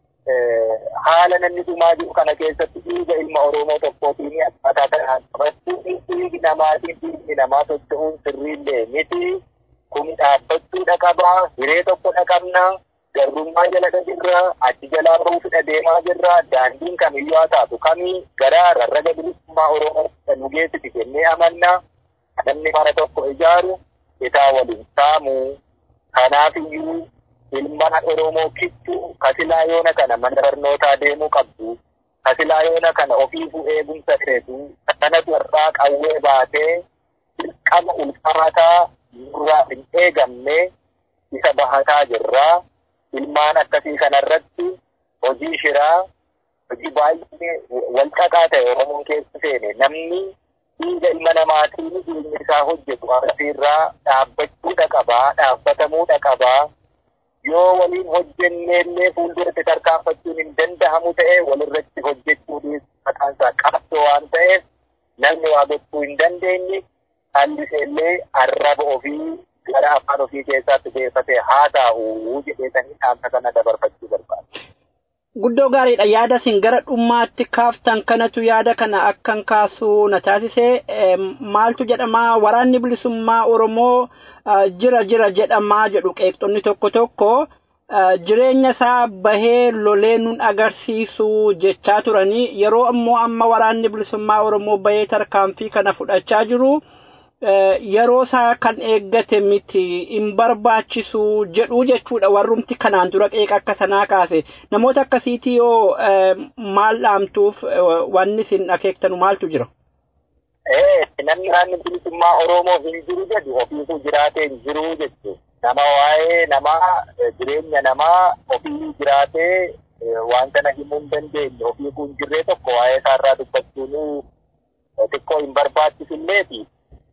haala namni dhumaa jiru kana keessatti dhiiga ilma Oromoo tokkootiin akkaataa kanaan qabachuu dhiigi namaatiin dhiigni namaa socho'uun sirriillee miti. Kun dhaabbachuudha qaba. Hiree tokkodha qabna. Garrummaa jala jirra. Achi jalaa bahuufidha deemaa jirra. Daandiin kamiyyuu haa taatu kamii gara rarraga bilisummaa Oromoo nu geessiti jennee amanna. Namni mana tokko ijaaru isaa waliin saamu. Kanaaf iyyuu ilmaan Oromoo kittuu kasilaa yoona kana mana barnootaa deemuu qabdu. Kasilaa yoona kana ofiifuu eegumsa feetu. Kanatu irraa qawwee baatee dirqama ulfaataa nurraa hin eegamne isa bahataa jirra. Ilmaan akkasii kanarratti hojii shiraa hojii baay'ee walxaxaa ta'e Oromoon keessa seene namni dhiiga ilma namaatiin ilmi isaa hojjetu asirraa dhaabbachuudha qabaa dhaabbatamuudha qabaa yoo waliin hojjenneellee fuulduratti tarkaanfachuun hin danda'amu ta'e walirratti hojjechuudhis maqaan isaa qabsoo waan ta'eef namni waa gochuu hin dandeenye calliseellee arraba ofii gara afaan ofii keessaatti deeffatee haa taa'u jedheetanii dhaamsa kana dabarfachuu barbaada. Guddoo gaariidha yaada isin gara dhummaatti kaaftan kanatu yaada kana akkan kaasu na taasise maaltu jedhama waraanni bilisummaa Oromoo jira jira jedhamaa jedhu qeeqxonni tokko tokko jireenya isaa bahee lolee nun agarsiisu jechaa turanii yeroo ammoo amma waraanni bilisummaa Oromoo bahee tarkaanfii kana fudhachaa jiru. yeroo isaa kan eeggate miti hin barbaachisu jedhu jechuudha warrumti kanaan dura qeeqa akka sanaa kaase namoota akkasiitii yoo maal dhaamtuuf wanni isin akeektanu maaltu jira. Namni waraanni bilisummaa Oromoo hin jiru jedhu ofiifuu jiraatee hin jiru jechuudha. Nama waa'ee namaa jireenya namaa ofii jiraatee waan kana himuu hin dandeenye ofiifuu hin jirree tokko waa'ee isaarraa dubbachuun xiqqoo hin barbaachisulleeti.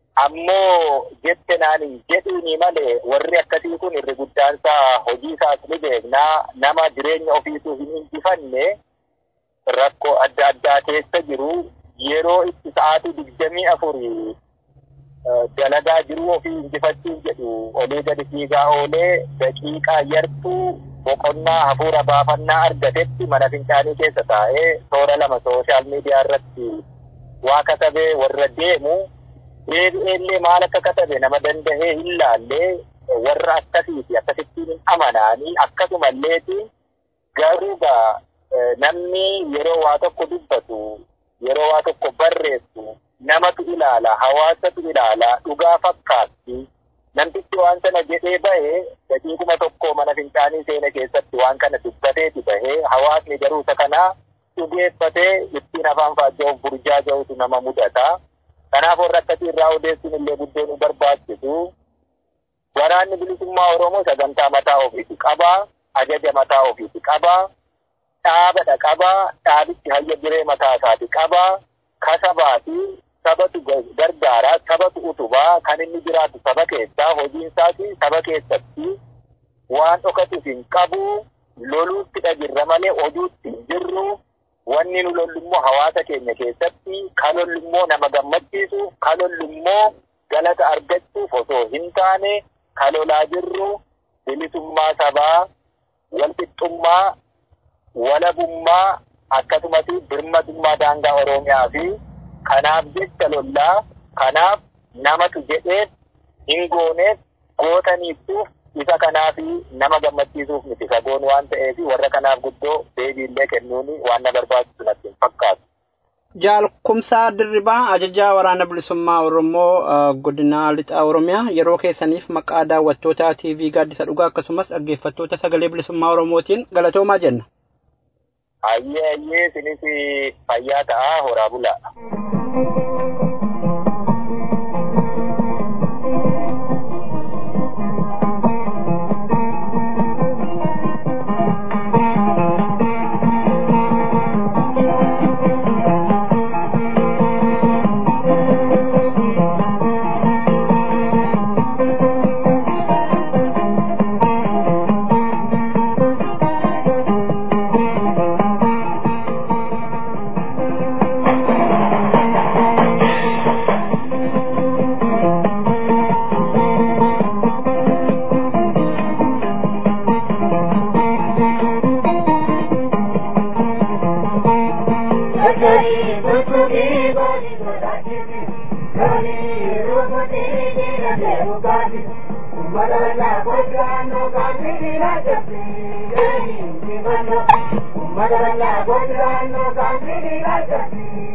ammoo jette naan hin jedhiini malee warri akkasii kun irri guddaansaa hojii isaas ni beeknaa nama jireenya ofiituu hin injifanne rakkoo adda addaa keessa jiru yeroo itti sa'aatii digdamii afurii dalagaa jiru ofii injifachuuf jedhu olii gadi fiigaa oolee daqiiqaa yartuu boqonnaa hafuura baafannaa argatetti mana fincaanii keessa taa'ee toora lama sooshaal miidiyaa irratti waa katabee warra deemu deebi'eellee maal akka katabe nama dandahee hin laallee warra akkasiiti akkasittiin hin amanaanii akkasumalleeti garuu gaa namni yeroo waa tokko dubbatu yeroo waa tokko barreessu namatu ilaala hawaasatu ilaala dhugaa fakkaatti namtichi waan sana jedhee bahe daqiiquma tokko mana fincaanii seena keessatti waan kana dubbateeti bahee hawaasni garuu isa kana dhugeeffatee ittiin afaan faajja'uuf burjaa ga'utu nama mudata. Kanaaf warra akkasii irraa odeessuun illee guddoo nu barbaachisu. Waraanni bilisummaa Oromoo sagantaa mataa ofiiti qabaa, ajaja mataa ofiiti qabaa, dhaabadha qabaa, dhaabichi hayya jiree mataa isaati qabaa, kasabaati, sabatu gargaaraa, sabatu utubaa, kan inni jiraatu saba keessaa, hojiin isaati saba keessatti waan dhokatu hin qabu, loluutti dhagirra malee oduutti hin jirru. wanni nu lollummoo hawaasa keenya keessatti kan lollummoo nama gammachiisu kan lollummoo galata argachuuf osoo hin taane kan lolaa jirru bilisummaa sabaa walqixxummaa walabummaa akkasumas birmadummaa daangaa oromiyaa fi kanaaf jecha lollaa kanaaf namatu jedheef hin gooneef gootaniiftuuf isa kanaaf nama gammachiisuuf miti sagoon waan ta'eef warra kanaaf guddoo deebiillee kennuun waan na barbaachisu natti hin fakkaatu. Jaalkumsaa Dirribaa ajajaa waraana bilisummaa Oromoo godina lixaa Oromiyaa yeroo keessaniif maqaa daawwattoota TV gaaddisa dhugaa akkasumas dhaggeeffattoota sagalee bilisummaa Oromootiin galatoomaa jenna. Ayyee ayyee sinis fayyaa ta'aa horaa bulaa.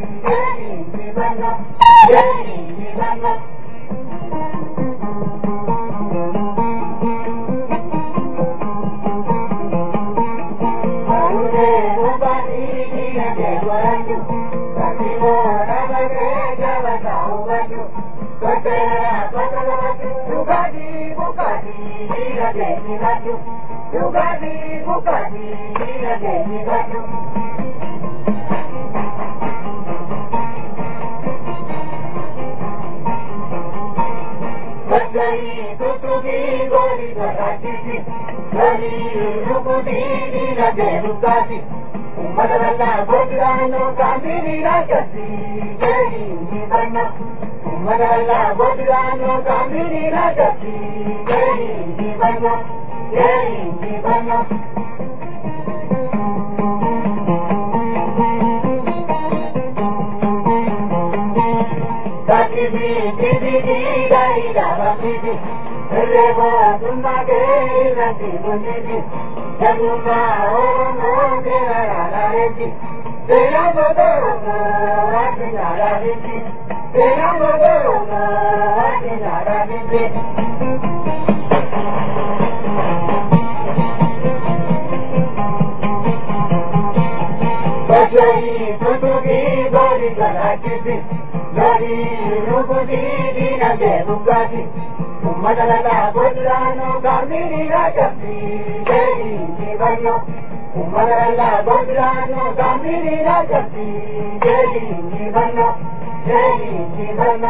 Thank you. kutubi gori garatiti gori rukuti dina derukati umadala godano kandiri rakati gari nibanna umadala godano kandiri rakati gari nibanna gari nibanna Takibi tibi di dai dava tibi Rebo tumma ke rati bunidi Januma oromo ke rara reti Tera modoro mo ati nara reti Tera modoro mo ati nara reti Bajai kutubi bari galakiti Gari rukudi dina derukati Umadala godlano gandiri rakati Gari nibanyo Umadala godlano gandiri rakati Gari nibanyo Gari nibanyo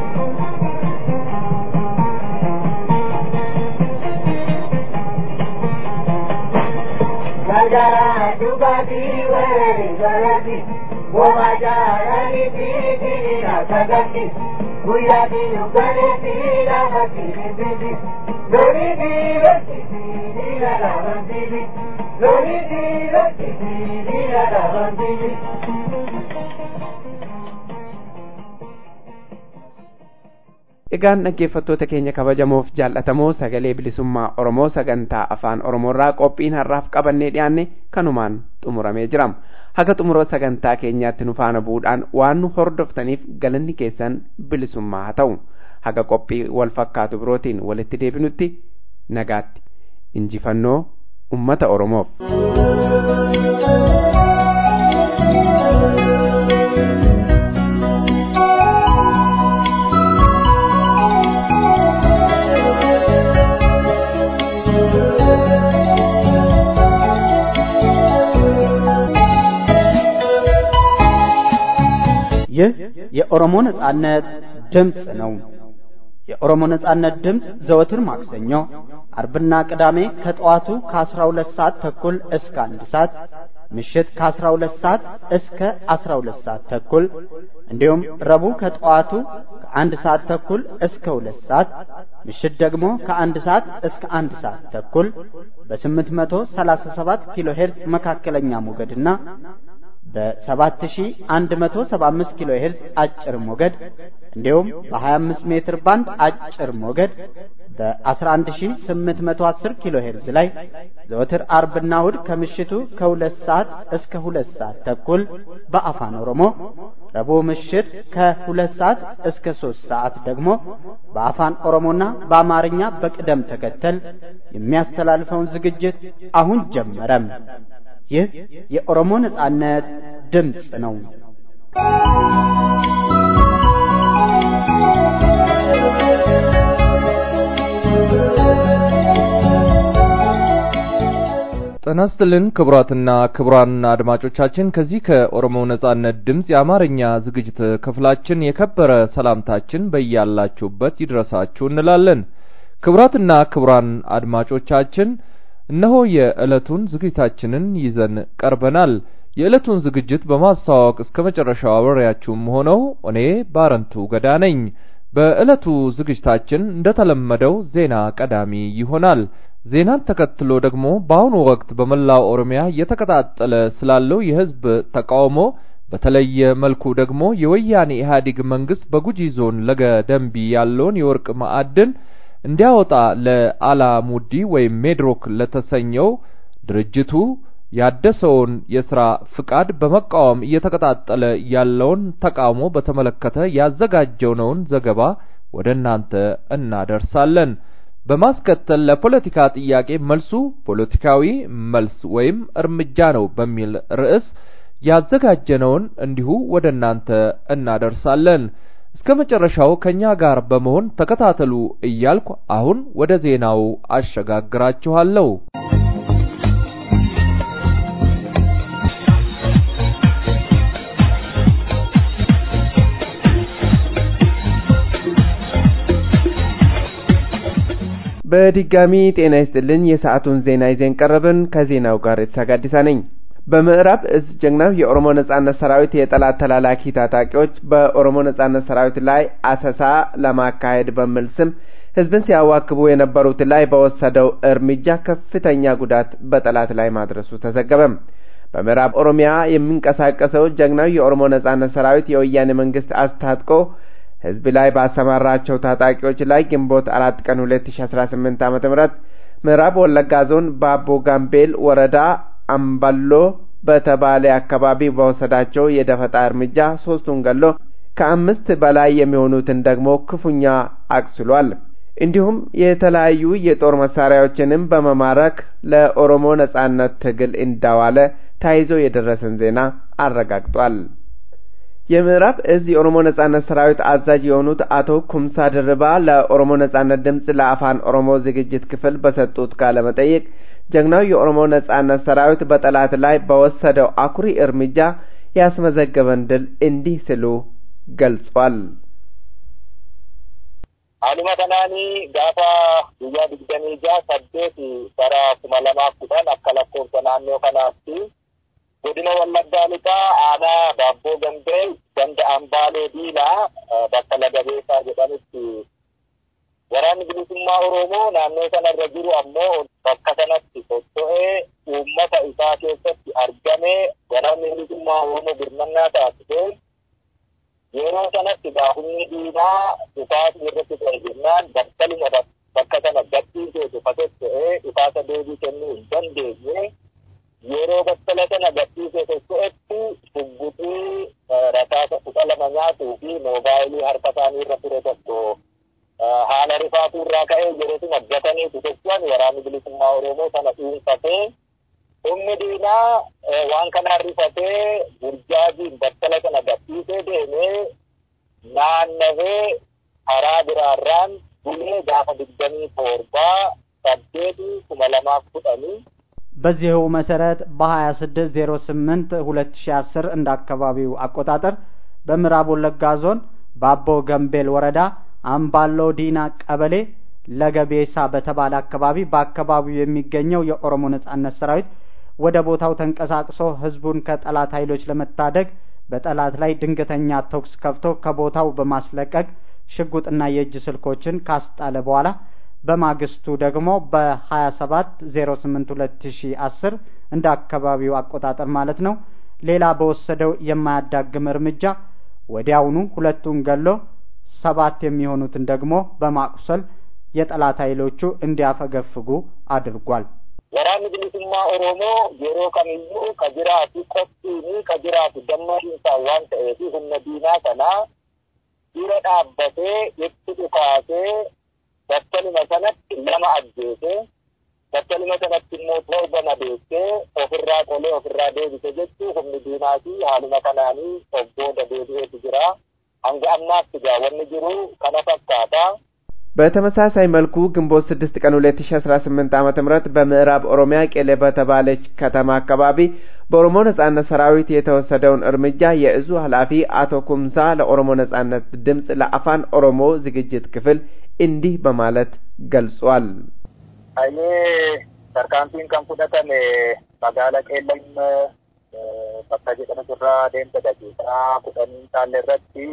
Gagara dugati wari galati Gomajari titi rakagati Guyati ugareti ramati titi Lori di rati titi ramati Lori di rati titi ramati Egaan dhaggeeffattoota keenya kabajamoof jaallatamoo sagalee bilisummaa Oromoo sagantaa afaan Oromoorraa qophiin har'aaf qabannee dhiyaanne kanumaan xumuramee jira. Haga xumura sagantaa keenyaatti nu faana bu'uudhaan waan nu hordoftaniif galanni keessan bilisummaa haa ta'u. Haga qophii wal fakkaatu birootiin walitti deebinutti nagaatti. Injifannoo uummata Oromoof. ይህ የኦሮሞ ነጻነት ድምፅ ነው። የኦሮሞ ነጻነት ድምፅ ዘወትር ማክሰኞ፣ አርብና ቅዳሜ ከጠዋቱ ከ12 ሰዓት ተኩል እስከ አንድ ሰዓት ምሽት ከ12 ሰዓት እስከ 12 ሰዓት ተኩል እንዲሁም ረቡዕ ከጠዋቱ ከአንድ ሰዓት ተኩል እስከ ሁለት ሰዓት ምሽት ደግሞ ከአንድ ሰዓት እስከ አንድ ሰዓት ተኩል በ837 ኪሎ ሄርዝ መካከለኛ ሞገድና በ7175 ኪሎ ሄርዝ አጭር ሞገድ እንዲሁም በ25 ሜትር ባንድ አጭር ሞገድ በ11810 ኪሎ ሄርዝ ላይ ዘወትር አርብና እሁድ ከምሽቱ ከሁለት ሰዓት እስከ ሁለት ሰዓት ተኩል በአፋን ኦሮሞ ረቡዕ ምሽት ከሁለት ሰዓት እስከ ሶስት ሰዓት ደግሞ በአፋን ኦሮሞና በአማርኛ በቅደም ተከተል የሚያስተላልፈውን ዝግጅት አሁን ጀመረም። ይህ የኦሮሞ ነጻነት ድምፅ ነው። ጤና ይስጥልን ክቡራትና ክቡራን አድማጮቻችን ከዚህ ከኦሮሞ ነጻነት ድምፅ የአማርኛ ዝግጅት ክፍላችን የከበረ ሰላምታችን በያላችሁበት ይድረሳችሁ እንላለን። ክቡራትና ክቡራን አድማጮቻችን እነሆ የዕለቱን ዝግጅታችንን ይዘን ቀርበናል። የዕለቱን ዝግጅት በማስተዋወቅ እስከ መጨረሻው አብሬያችሁም ሆነው እኔ ባረንቱ ገዳ ነኝ። በዕለቱ ዝግጅታችን እንደተለመደው ዜና ቀዳሚ ይሆናል። ዜናን ተከትሎ ደግሞ በአሁኑ ወቅት በመላው ኦሮሚያ እየተቀጣጠለ ስላለው የሕዝብ ተቃውሞ በተለየ መልኩ ደግሞ የወያኔ ኢህአዴግ መንግስት በጉጂ ዞን ለገ ደንቢ ያለውን የወርቅ ማዕድን እንዲያወጣ ለአላሙዲ ወይም ሜድሮክ ለተሰኘው ድርጅቱ ያደሰውን የሥራ ፍቃድ በመቃወም እየተቀጣጠለ ያለውን ተቃውሞ በተመለከተ ያዘጋጀነውን ዘገባ ወደ እናንተ እናደርሳለን። በማስከተል ለፖለቲካ ጥያቄ መልሱ ፖለቲካዊ መልስ ወይም እርምጃ ነው በሚል ርዕስ ያዘጋጀነውን እንዲሁ ወደ እናንተ እናደርሳለን። እስከ መጨረሻው ከኛ ጋር በመሆን ተከታተሉ እያልኩ አሁን ወደ ዜናው አሸጋግራችኋለሁ። በድጋሚ ጤና ይስጥልን። የሰዓቱን ዜና ይዘን ቀረብን። ከዜናው ጋር የተሳጋዲሳ ነኝ። በምዕራብ እዝ ጀግናው የኦሮሞ ነጻነት ሰራዊት የጠላት ተላላኪ ታጣቂዎች በኦሮሞ ነጻነት ሰራዊት ላይ አሰሳ ለማካሄድ በሚል ስም ህዝብን ሲያዋክቡ የነበሩት ላይ በወሰደው እርምጃ ከፍተኛ ጉዳት በጠላት ላይ ማድረሱ ተዘገበ። በምዕራብ ኦሮሚያ የሚንቀሳቀሰው ጀግናው የኦሮሞ ነጻነት ሰራዊት የወያኔ መንግስት አስታጥቆ ህዝብ ላይ ባሰማራቸው ታጣቂዎች ላይ ግንቦት አራት ቀን ሁለት ሺ አስራ ስምንት ዓመተ ምህረት ምዕራብ ወለጋ ዞን ባቦ ጋምቤል ወረዳ አምባሎ በተባለ አካባቢ በወሰዳቸው የደፈጣ እርምጃ ሶስቱን ገሎ ከአምስት በላይ የሚሆኑትን ደግሞ ክፉኛ አቁስሏል። እንዲሁም የተለያዩ የጦር መሳሪያዎችንም በመማረክ ለኦሮሞ ነጻነት ትግል እንዳዋለ ተያይዞ የደረሰን ዜና አረጋግጧል። የምዕራብ እዝ የኦሮሞ ነጻነት ሰራዊት አዛዥ የሆኑት አቶ ኩምሳ ድርባ ለኦሮሞ ነጻነት ድምፅ ለአፋን ኦሮሞ ዝግጅት ክፍል በሰጡት ቃለ መጠይቅ ጀግናው የኦሮሞ ነጻነት ሰራዊት በጠላት ላይ በወሰደው አኩሪ እርምጃ ያስመዘገበን ድል እንዲህ ሲሉ ገልጿል። Haaluma kanaanii gaafa guyyaa digdamii jaha saddeet bara kuma lamaaf kudhan akka lakkoofsa naannoo kanaatti godina wallaggaa lixaa aanaa baabboo gambee ganda ambaalee diilaa bakka laga beekaa jedhanitti waraanni bilisummaa oromoo naannoo sanarra jiru ammoo bakka sanatti socho'ee uummata isaa keessatti argamee waraanni bilisummaa oromoo birmannaa taasisee yeroo sanatti gaafumni diinaa dhukaasni irratti ta'e jennaan battaluma bakka sana gadhiisee dhufatetta'ee dhukaasa deebii kennuu hin dandeenye yeroo battala sana gadhiisee socho'etti shugguxii rasaasa kudha lama nyaatuu fi moobaayilii harka isaanii irra ture tokko haala rifaatuu irraa ka'ee yeroosuma gataniitu jechuun waraanni bilisummaa oromoo sana dhuunfatee humni diinaa waan kanaan rifatee burjaajiin battala sana gadhiisee deemee naannawee karaa biraarraan bulee gaafa digdamii torbaa saddeeti kuma lamaaf kudhanii በዚሁ መሰረት በ2608 2010 እንደ አካባቢው አቆጣጠር በምዕራብ ወለጋ ዞን ባቦ ገምቤል ወረዳ አምባሎ ዲና ቀበሌ ለገቤሳ በተባለ አካባቢ በአካባቢው የሚገኘው የኦሮሞ ነጻነት ሰራዊት ወደ ቦታው ተንቀሳቅሶ ህዝቡን ከጠላት ኃይሎች ለመታደግ በጠላት ላይ ድንገተኛ ተኩስ ከፍቶ ከቦታው በማስለቀቅ ሽጉጥና የእጅ ስልኮችን ካስጣለ በኋላ በማግስቱ ደግሞ በሀያ ሰባት ዜሮ ስምንት ሁለት ሺ አስር እንደ አካባቢው አቆጣጠር ማለት ነው ሌላ በወሰደው የማያዳግም እርምጃ ወዲያውኑ ሁለቱን ገሎ ሰባት የሚሆኑትን ደግሞ በማቁሰል የጠላት ኃይሎቹ እንዲያፈገፍጉ አድርጓል። waraanni bilisummaa oromoo yeroo kamiyyuu ka jiraatu qophiini ka jiraatu gammachiinsaa waan ta'eef humna diinaa kanaa dura dhaabbatee itti dhukaasee battaluma sanatti lama ajjeese battaluma sanatti immoo torba madeessee ofirraa qolee ofirraa deebise jechuu humni diinaa fi haaluma kanaanii obbooda deebi'eetu jira hanga ammaatti gaa wanni jiru kana fakkaata በተመሳሳይ መልኩ ግንቦት ስድስት ቀን ሁለት ሺ አስራ ስምንት ዓመተ ምህረት በምዕራብ ኦሮሚያ ቄሌ በተባለች ከተማ አካባቢ በኦሮሞ ነጻነት ሰራዊት የተወሰደውን እርምጃ የእዙ ኃላፊ አቶ ኩምሳ ለኦሮሞ ነጻነት ድምፅ ለአፋን ኦሮሞ ዝግጅት ክፍል እንዲህ በማለት ገልጿል። እኔ tarkaanfiin kan fudhatame magaala qeellam bakka jedhamu irraa deemsa daqiiqaa kudhanii taalle irratti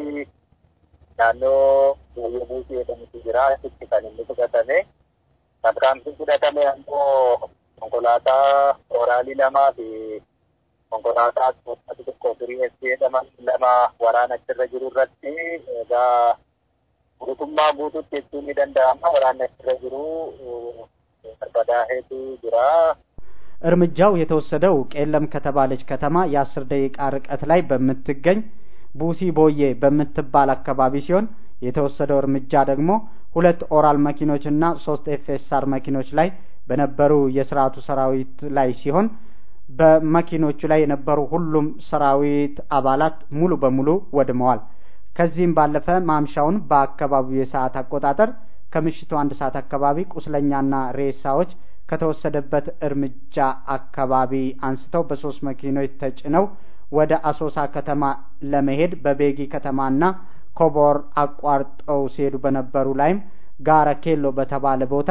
naannoo biyya buusii jedhamutu jira achitti kan inni fudhatame tarkaanfiin fudhatame ammoo konkolaataa oraalii lamaa fi konkolaataa ati tokko firii es jedhaman lama waraana achirra jiru irratti egaa guutummaa guututti jechuun ni danda'ama waraanni achirra jiru barbadaa'eetu jira እርምጃው የተወሰደው ቄለም ከተባለች ከተማ የአስር ደቂቃ ርቀት ላይ በምትገኝ ቡሲ ቦዬ በምትባል አካባቢ ሲሆን የተወሰደው እርምጃ ደግሞ ሁለት ኦራል መኪኖችና ሶስት ኤፍኤስአር መኪኖች ላይ በነበሩ የስርዓቱ ሰራዊት ላይ ሲሆን በመኪኖቹ ላይ የነበሩ ሁሉም ሰራዊት አባላት ሙሉ በሙሉ ወድመዋል። ከዚህም ባለፈ ማምሻውን በአካባቢው የሰዓት አቆጣጠር ከምሽቱ አንድ ሰዓት አካባቢ ቁስለኛና ሬሳዎች ከተወሰደበት እርምጃ አካባቢ አንስተው በሶስት መኪኖች ተጭነው ወደ አሶሳ ከተማ ለመሄድ በቤጊ ከተማና ኮቦር አቋርጠው ሲሄዱ በነበሩ ላይም ጋረ ኬሎ በተባለ ቦታ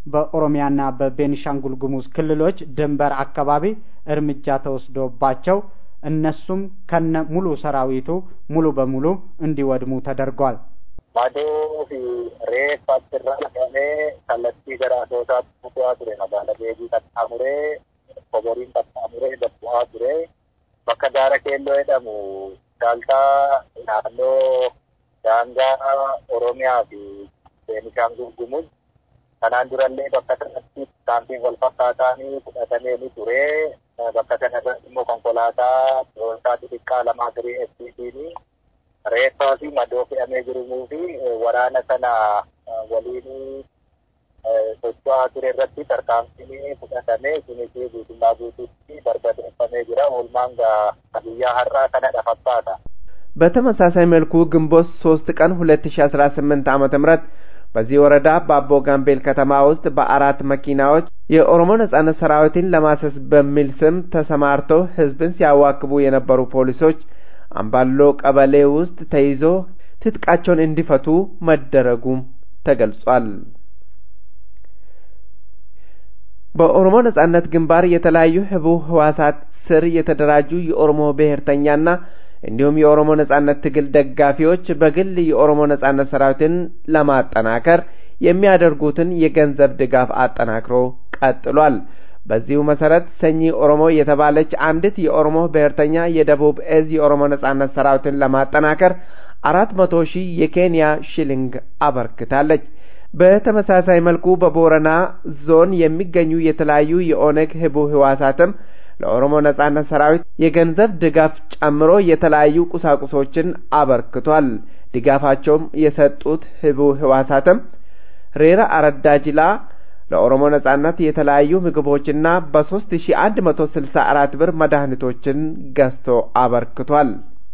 በኦሮሚያና በቤኒሻንጉል ጉሙዝ ክልሎች ድንበር አካባቢ እርምጃ ተወስዶባቸው እነሱም ከነ ሙሉ ሰራዊቱ ሙሉ በሙሉ እንዲወድሙ ተደርጓል። madoo fi reeffa achirraa dhaqamee kallattii gara asoosaatti bu'aa ture magaala beekii qaxxaamuree koboriin qaxxaamuree gabbu'aa ture bakka gaara keelloo jedhamu daaltaa naannoo daangaa oromiyaa fi beenishaangul gumuz kanaan durallee bakka sanatti kaampiin wal fakkaataanii fudhatamee ni ture bakka sanarratti immoo konkolaataa doonsaa xixiqqaa lamaa tirii FCCni reeffaa fi madoo fe'amee jirumuu fi waraana sana waliin socho'aa ture irratti tarkaanfiin fudhatamee kunis guutummaa guutuutti barbadeeffamee jira. Oolmaan guyyaa har'aa kanadha fakkaata. በተመሳሳይ መልኩ ግንቦት ሶስት ቀን ሁለት ሺ አስራ ስምንት ዓመተ ምህረት በዚህ ወረዳ በአቦ ጋምቤል ከተማ ውስጥ በአራት መኪናዎች የኦሮሞ ነጻነት ሰራዊትን ለማሰስ በሚል ስም ተሰማርተው ህዝብን ሲያዋክቡ የነበሩ ፖሊሶች አምባሎ ቀበሌ ውስጥ ተይዞ ትጥቃቸውን እንዲፈቱ መደረጉም ተገልጿል። በኦሮሞ ነጻነት ግንባር የተለያዩ ህቡ ህዋሳት ስር የተደራጁ የኦሮሞ ብሔርተኛና እንዲሁም የኦሮሞ ነጻነት ትግል ደጋፊዎች በግል የኦሮሞ ነጻነት ሰራዊትን ለማጠናከር የሚያደርጉትን የገንዘብ ድጋፍ አጠናክሮ ቀጥሏል። በዚሁ መሰረት ሰኚ ኦሮሞ የተባለች አንዲት የኦሮሞ ብሔርተኛ የደቡብ እዝ የኦሮሞ ነጻነት ሰራዊትን ለማጠናከር አራት መቶ ሺህ የኬንያ ሽሊንግ አበርክታለች። በተመሳሳይ መልኩ በቦረና ዞን የሚገኙ የተለያዩ የኦነግ ህቡ ህዋሳትም ለኦሮሞ ነጻነት ሰራዊት የገንዘብ ድጋፍ ጨምሮ የተለያዩ ቁሳቁሶችን አበርክቷል። ድጋፋቸውም የሰጡት ህቡ ህዋሳትም ሬራ አረዳ ጅላ ለኦሮሞ ነጻነት የተለያዩ ምግቦችና በሶስት ሺ አንድ መቶ ስልሳ አራት ብር መድኃኒቶችን ገዝቶ አበርክቷል።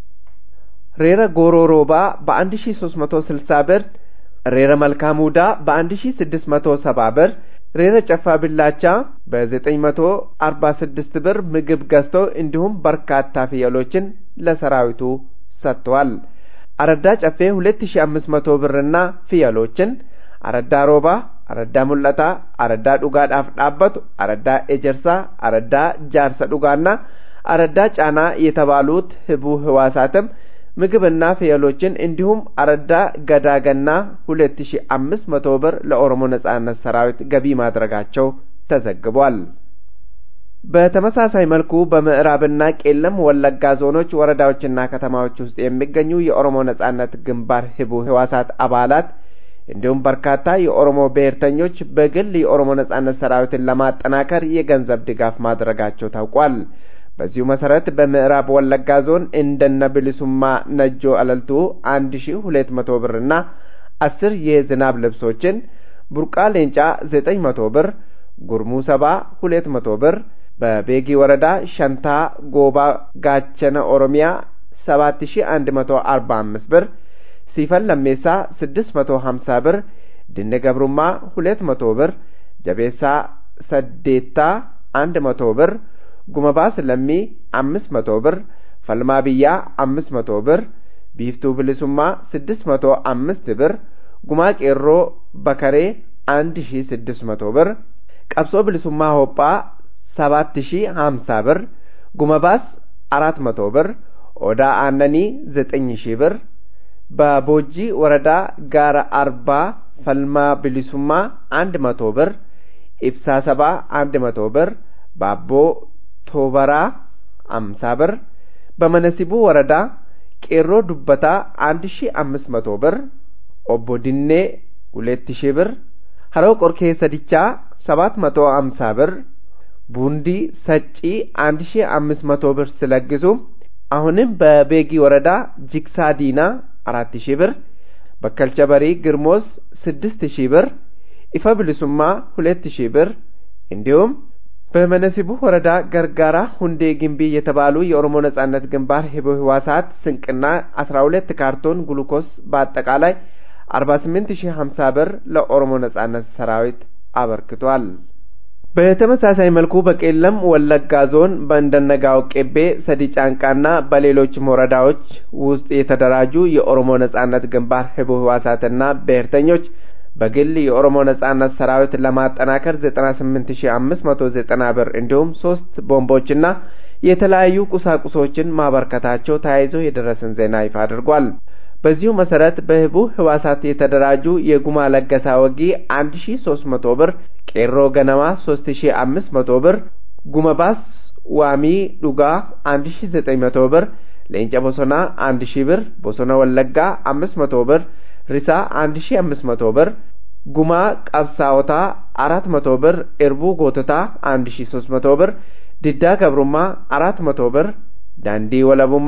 ሬረ ጎሮሮባ በአንድ ሺ ሶስት መቶ ስልሳ ብር፣ ሬረ መልካሙዳ በአንድ ሺ ስድስት መቶ ሰባ ብር፣ ሬረ ጨፋ ቢላቻ በዘጠኝ መቶ አርባ ስድስት ብር ምግብ ገዝቶ እንዲሁም በርካታ ፍየሎችን ለሰራዊቱ ሰጥተዋል። አረዳ ጨፌ ሁለት ሺ አምስት መቶ ብርና ፍየሎችን አረዳ ሮባ አረዳ ሙለታ አረዳ ዱጋadhaaf dhaabbatu አረዳ ኤጀርሳ አረዳ ጃርሰ ዱጋና አረዳ ጫና የተባሉት ህቡ ህዋሳትም ምግብና ፍየሎችን እንዲሁም አረዳ ገዳገና ሁለት ሺ አምስት መቶ ብር ለኦሮሞ ነጻነት ሰራዊት ገቢ ማድረጋቸው ተዘግቧል። በተመሳሳይ መልኩ በምዕራብና ቄለም ወለጋ ዞኖች ወረዳዎችና ከተማዎች ውስጥ የሚገኙ የኦሮሞ ነጻነት ግንባር ህቡ ህዋሳት አባላት እንዲሁም በርካታ የኦሮሞ ብሔርተኞች በግል የኦሮሞ ነጻነት ሰራዊትን ለማጠናከር የገንዘብ ድጋፍ ማድረጋቸው ታውቋል። በዚሁ መሰረት በምዕራብ ወለጋ ዞን እንደነ ብልሱማ ነጆ አለልቱ አንድ ሺ ሁለት መቶ ብርና አስር የዝናብ ልብሶችን፣ ቡርቃ ሌንጫ ዘጠኝ መቶ ብር፣ ጉርሙ ሰባ ሁለት መቶ ብር፣ በቤጊ ወረዳ ሸንታ ጎባ ጋቸነ ኦሮሚያ ሰባት ሺ አንድ መቶ አርባ አምስት ብር ሲፈን ለሜሳ ስድስት መቶ ሀምሳ ብር፣ ድነ ገብሩማ ሁለት መቶ ብር፣ ጀቤሳ ሰዴታ አንድ መቶ ብር፣ ጉመባስ ለሚ አምስት መቶ ብር፣ ፈልማ ብያ አምስት መቶ ብር፣ ቢፍቱ ብልሱማ ስድስት መቶ አምስት ብር፣ ጉማ ቄሮ በከሬ አንድ ሺ ስድስት መቶ ብር፣ ቀብሶ ብልሱማ ሆጳ ሰባት ሺ ሀምሳ ብር፣ ጉመባስ አራት መቶ ብር፣ ኦዳ አነኒ ዘጠኝ ሺህ ብር በቦጂ ወረዳ ጋራ አርባ ፈልማ ብሊሱማ አንድ መቶ ብር፣ ኢብሳ ሰባ አንድ መቶ ብር፣ ባቦ ቶበራ አምሳ ብር፣ በመነሲቡ ወረዳ ቄሮ ዱበታ አንድ ሺ አምስት መቶ ብር፣ ኦቦ ድኔ ሁለት ሺህ ብር፣ ሀረው ቆርኬ ሰዲቻ ሰባት መቶ አምሳ ብር፣ ቡንዲ ሰጪ አንድ ሺ አምስት መቶ ብር ሲለግሱ አሁንም በቤጊ ወረዳ ጂክሳ ዲና አራት ሺህ ብር በከልቸ በሪ ግርሞስ ስድስት ሺህ ብር ኢፈ ብልሱማ ሁለት ሺህ ብር እንዲሁም በመነሲቡ ወረዳ ገርጋራ ሁንዴ ግንቢ የተባሉ የኦሮሞ ነጻነት ግንባር ህቡ ህዋሳት ስንቅና አስራ ሁለት ካርቶን ግሉኮስ በአጠቃላይ አርባ ስምንት ሺህ ሀምሳ ብር ለኦሮሞ ነጻነት ሰራዊት አበርክቷል። በተመሳሳይ መልኩ በቄለም ወለጋ ዞን በእንደነጋው ቄቤ፣ ሰዲ ጫንቃና በሌሎችም ወረዳዎች ውስጥ የተደራጁ የኦሮሞ ነጻነት ግንባር ህቡ ህዋሳትና ብሔርተኞች በግል የኦሮሞ ነጻነት ሰራዊት ለማጠናከር 98590 ብር እንዲሁም ሶስት ቦምቦችና የተለያዩ ቁሳቁሶችን ማበርከታቸው ተያይዞ የደረሰን ዜና ይፋ አድርጓል። በዚሁ መሰረት በህቡ ህዋሳት የተደራጁ የጉማ ለገሳ ወጊ 1300 ብር፣ ቄሮ ገነማ 3500 ብር፣ ጉመባስ ዋሚ ዱጋ 1900 ብር፣ ሌንጨ ቦሶና 1000 ብር፣ ቦሶና ወለጋ 500 ብር፣ ሪሳ 1500 ብር፣ ጉማ ቀብሳዎታ 400 ብር፣ ኤርቡ ጎቶታ 1300 ብር፣ ዲዳ ገብሩማ 400 ብር፣ ዳንዲ ወለቡማ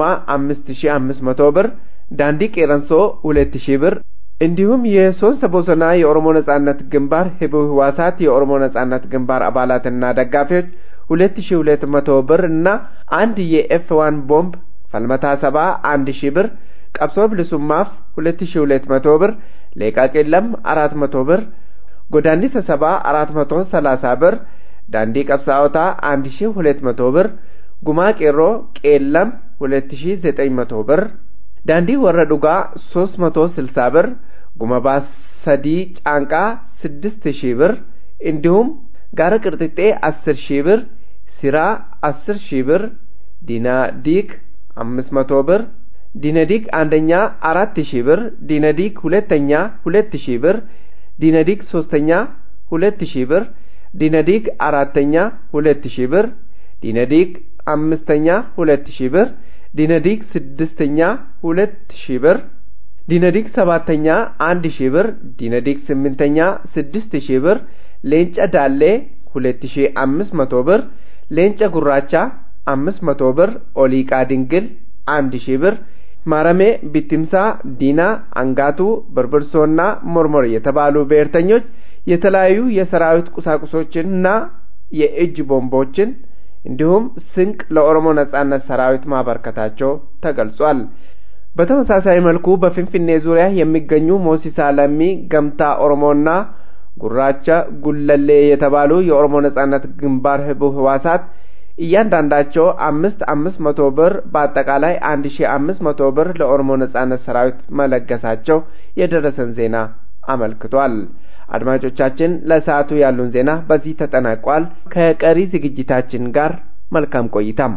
5500 ብር ዳንዲ ቄረንሶ ሁለት ሺህ ብር እንዲሁም የሶስት ቦሰና የኦሮሞ ነጻነት ግንባር ህቡ ህዋሳት የኦሮሞ ነጻነት ግንባር አባላትና ደጋፊዎች ሁለት ሺህ ሁለት መቶ ብር እና አንድ የኤፍ ዋን ቦምብ ፈልመታ ሰባ አንድ ሺህ ብር ቀብሶ ብልሱማፍ ሁለት ሺህ ሁለት መቶ ብር ሌቃ ቄለም አራት መቶ ብር ጎዳንዲ ሰሰባ አራት መቶ ሰላሳ ብር ዳንዲ ቀብሳዎታ አንድ ሺህ ሁለት መቶ ብር ጉማ ቄሮ ቄለም ሁለት ሺህ ዘጠኝ መቶ ብር ዳንዲ ወረ ዱጋ ሶስት መቶ ስልሳ ብር ጉመባስ ሰዲ ጫንቃ ስድስት ሺህ ብር እንዲሁም ጋረ ቅርጥጤ አስር ሺህ ብር ሲራ አስር ሺህ ብር ዲና ዲክ አምስት መቶ ብር ዲነዲክ አንደኛ አራት ሺህ ብር ዲነዲክ ሁለተኛ ሁለት ሺህ ብር ዲነዲክ ሶስተኛ ሁለት ሺህ ብር ዲነዲክ አራተኛ ሁለት ሺህ ብር ዲነዲክ አምስተኛ ሁለት ሺህ ብር ዲነዲክ ስድስተኛ ሁለት ሺህ ብር ዲነዲክ ሰባተኛ አንድ ሺህ ብር ዲነዲክ ስምንተኛ ስድስት ሺህ ብር ሌንጨ ዳሌ ሁለት ሺህ አምስት መቶ ብር ሌንጨ ጉራቻ አምስት መቶ ብር ኦሊቃ ድንግል አንድ ሺህ ብር ማረሜ ቢትምሳ ዲና አንጋቱ በርበርሶና ሞርሞር የተባሉ ብሔርተኞች የተለያዩ የሰራዊት ቁሳቁሶችንና የእጅ ቦምቦችን እንዲሁም ስንቅ ለኦሮሞ ነጻነት ሰራዊት ማበርከታቸው ተገልጿል። በተመሳሳይ መልኩ በፊንፊኔ ዙሪያ የሚገኙ ሞሲሳ ለሚ፣ ገምታ ኦሮሞና ጉራቻ ጉለሌ የተባሉ የኦሮሞ ነጻነት ግንባር ህቡ ህዋሳት እያንዳንዳቸው አምስት አምስት መቶ ብር በአጠቃላይ አንድ ሺ አምስት መቶ ብር ለኦሮሞ ነጻነት ሰራዊት መለገሳቸው የደረሰን ዜና አመልክቷል። አድማጮቻችን ለሰዓቱ ያሉን ዜና በዚህ ተጠናቋል። ከቀሪ ዝግጅታችን ጋር መልካም ቆይታም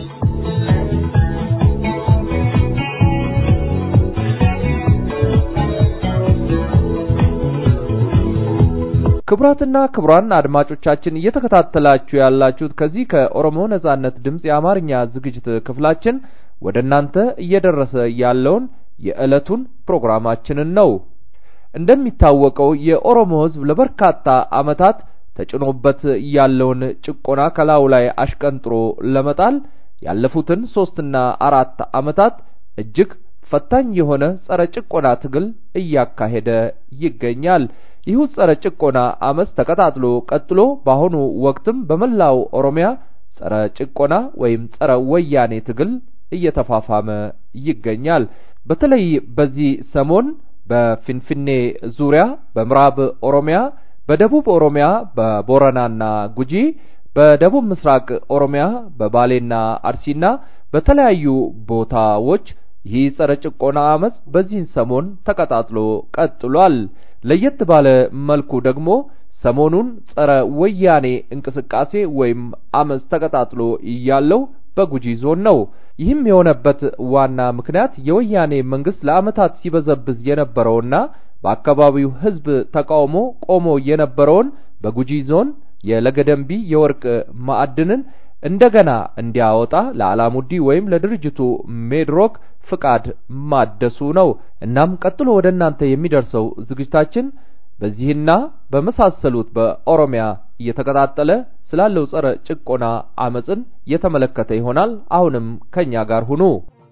ክቡራትና ክቡራን አድማጮቻችን እየተከታተላችሁ ያላችሁት ከዚህ ከኦሮሞ ነጻነት ድምፅ የአማርኛ ዝግጅት ክፍላችን ወደ እናንተ እየደረሰ ያለውን የዕለቱን ፕሮግራማችንን ነው። እንደሚታወቀው የኦሮሞ ሕዝብ ለበርካታ ዓመታት ተጭኖበት ያለውን ጭቆና ከላዩ ላይ አሽቀንጥሮ ለመጣል ያለፉትን ሶስትና አራት ዓመታት እጅግ ፈታኝ የሆነ ጸረ ጭቆና ትግል እያካሄደ ይገኛል። ይህ ጸረ ጭቆና አመፅ ተቀጣጥሎ ቀጥሎ በአሁኑ ወቅትም በመላው ኦሮሚያ ጸረ ጭቆና ወይም ጸረ ወያኔ ትግል እየተፋፋመ ይገኛል። በተለይ በዚህ ሰሞን በፊንፊኔ ዙሪያ፣ በምዕራብ ኦሮሚያ፣ በደቡብ ኦሮሚያ በቦረናና ጉጂ፣ በደቡብ ምስራቅ ኦሮሚያ በባሌና አርሲና በተለያዩ ቦታዎች ይህ ጸረ ጭቆና አመፅ በዚህን ሰሞን ተቀጣጥሎ ቀጥሏል። ለየት ባለ መልኩ ደግሞ ሰሞኑን ጸረ ወያኔ እንቅስቃሴ ወይም አመፅ ተቀጣጥሎ ያለው በጉጂ ዞን ነው። ይህም የሆነበት ዋና ምክንያት የወያኔ መንግስት ለአመታት ሲበዘብዝ የነበረውና በአካባቢው ህዝብ ተቃውሞ ቆሞ የነበረውን በጉጂ ዞን የለገደንቢ የወርቅ ማዕድንን እንደገና እንዲያወጣ ለአላሙዲ ወይም ለድርጅቱ ሜድሮክ ፍቃድ ማደሱ ነው። እናም ቀጥሎ ወደ እናንተ የሚደርሰው ዝግጅታችን በዚህና በመሳሰሉት በኦሮሚያ እየተቀጣጠለ ስላለው ጸረ ጭቆና አመፅን የተመለከተ ይሆናል። አሁንም ከኛ ጋር ሁኑ።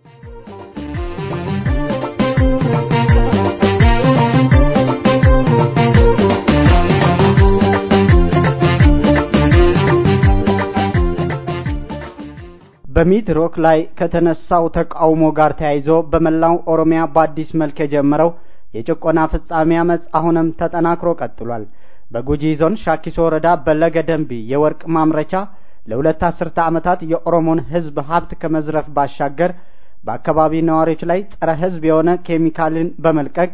በሚድሮክ ላይ ከተነሳው ተቃውሞ ጋር ተያይዞ በመላው ኦሮሚያ በአዲስ መልክ የጀመረው የጭቆና ፍጻሜ አመፅ አሁንም ተጠናክሮ ቀጥሏል። በጉጂ ዞን ሻኪሶ ወረዳ በለገ ደንቢ የወርቅ ማምረቻ ለሁለት አስርተ ዓመታት የኦሮሞን ሕዝብ ሀብት ከመዝረፍ ባሻገር በአካባቢ ነዋሪዎች ላይ ጸረ ሕዝብ የሆነ ኬሚካልን በመልቀቅ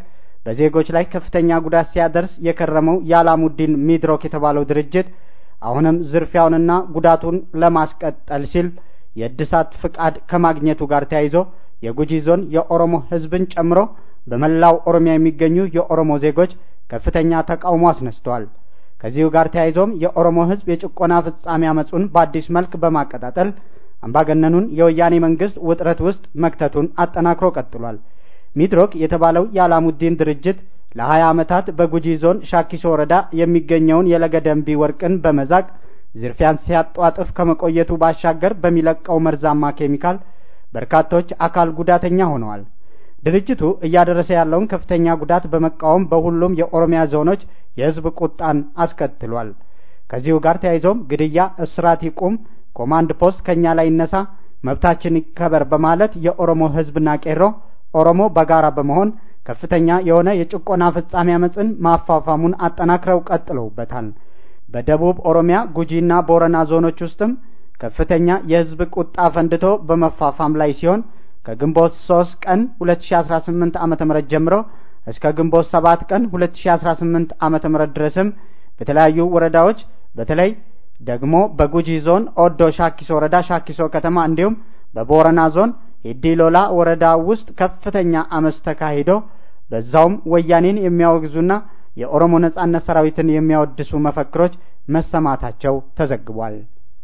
በዜጎች ላይ ከፍተኛ ጉዳት ሲያደርስ የከረመው የአላሙዲን ሚድሮክ የተባለው ድርጅት አሁንም ዝርፊያውንና ጉዳቱን ለማስቀጠል ሲል የእድሳት ፍቃድ ከማግኘቱ ጋር ተያይዞ የጉጂ ዞን የኦሮሞ ሕዝብን ጨምሮ በመላው ኦሮሚያ የሚገኙ የኦሮሞ ዜጎች ከፍተኛ ተቃውሞ አስነስተዋል። ከዚሁ ጋር ተያይዞም የኦሮሞ ሕዝብ የጭቆና ፍጻሜ አመጹን በአዲስ መልክ በማቀጣጠል አምባገነኑን የወያኔ መንግስት ውጥረት ውስጥ መክተቱን አጠናክሮ ቀጥሏል። ሚድሮክ የተባለው የአላሙዲን ድርጅት ለሀያ ዓመታት በጉጂ ዞን ሻኪሶ ወረዳ የሚገኘውን የለገደንቢ ወርቅን በመዛቅ ዝርፊያን ሲያጧጥፍ ከመቆየቱ ባሻገር በሚለቀው መርዛማ ኬሚካል በርካቶች አካል ጉዳተኛ ሆነዋል። ድርጅቱ እያደረሰ ያለውን ከፍተኛ ጉዳት በመቃወም በሁሉም የኦሮሚያ ዞኖች የህዝብ ቁጣን አስከትሏል። ከዚሁ ጋር ተያይዞም ግድያ፣ እስራት ይቁም፣ ኮማንድ ፖስት ከኛ ላይ ይነሳ፣ መብታችን ይከበር በማለት የኦሮሞ ህዝብና ቄሮ ኦሮሞ በጋራ በመሆን ከፍተኛ የሆነ የጭቆና ፍጻሜ አመፅን ማፋፋሙን አጠናክረው ቀጥለውበታል። በደቡብ ኦሮሚያ ጉጂና ቦረና ዞኖች ውስጥም ከፍተኛ የህዝብ ቁጣ ፈንድቶ በመፋፋም ላይ ሲሆን ከግንቦት ሶስት ቀን ሁለት ሺ አስራ ስምንት ዓመተ ምህረት ጀምሮ እስከ ግንቦት ሰባት ቀን ሁለት ሺ አስራ ስምንት ዓመተ ምህረት ድረስም በተለያዩ ወረዳዎች በተለይ ደግሞ በጉጂ ዞን ኦዶ ሻኪሶ ወረዳ ሻኪሶ ከተማ እንዲሁም በቦረና ዞን የዲሎላ ወረዳ ውስጥ ከፍተኛ አመፅ ተካሂዶ በዛውም ወያኔን የሚያወግዙና የኦሮሞ ነጻነት ሰራዊትን የሚያወድሱ መፈክሮች መሰማታቸው ተዘግቧል።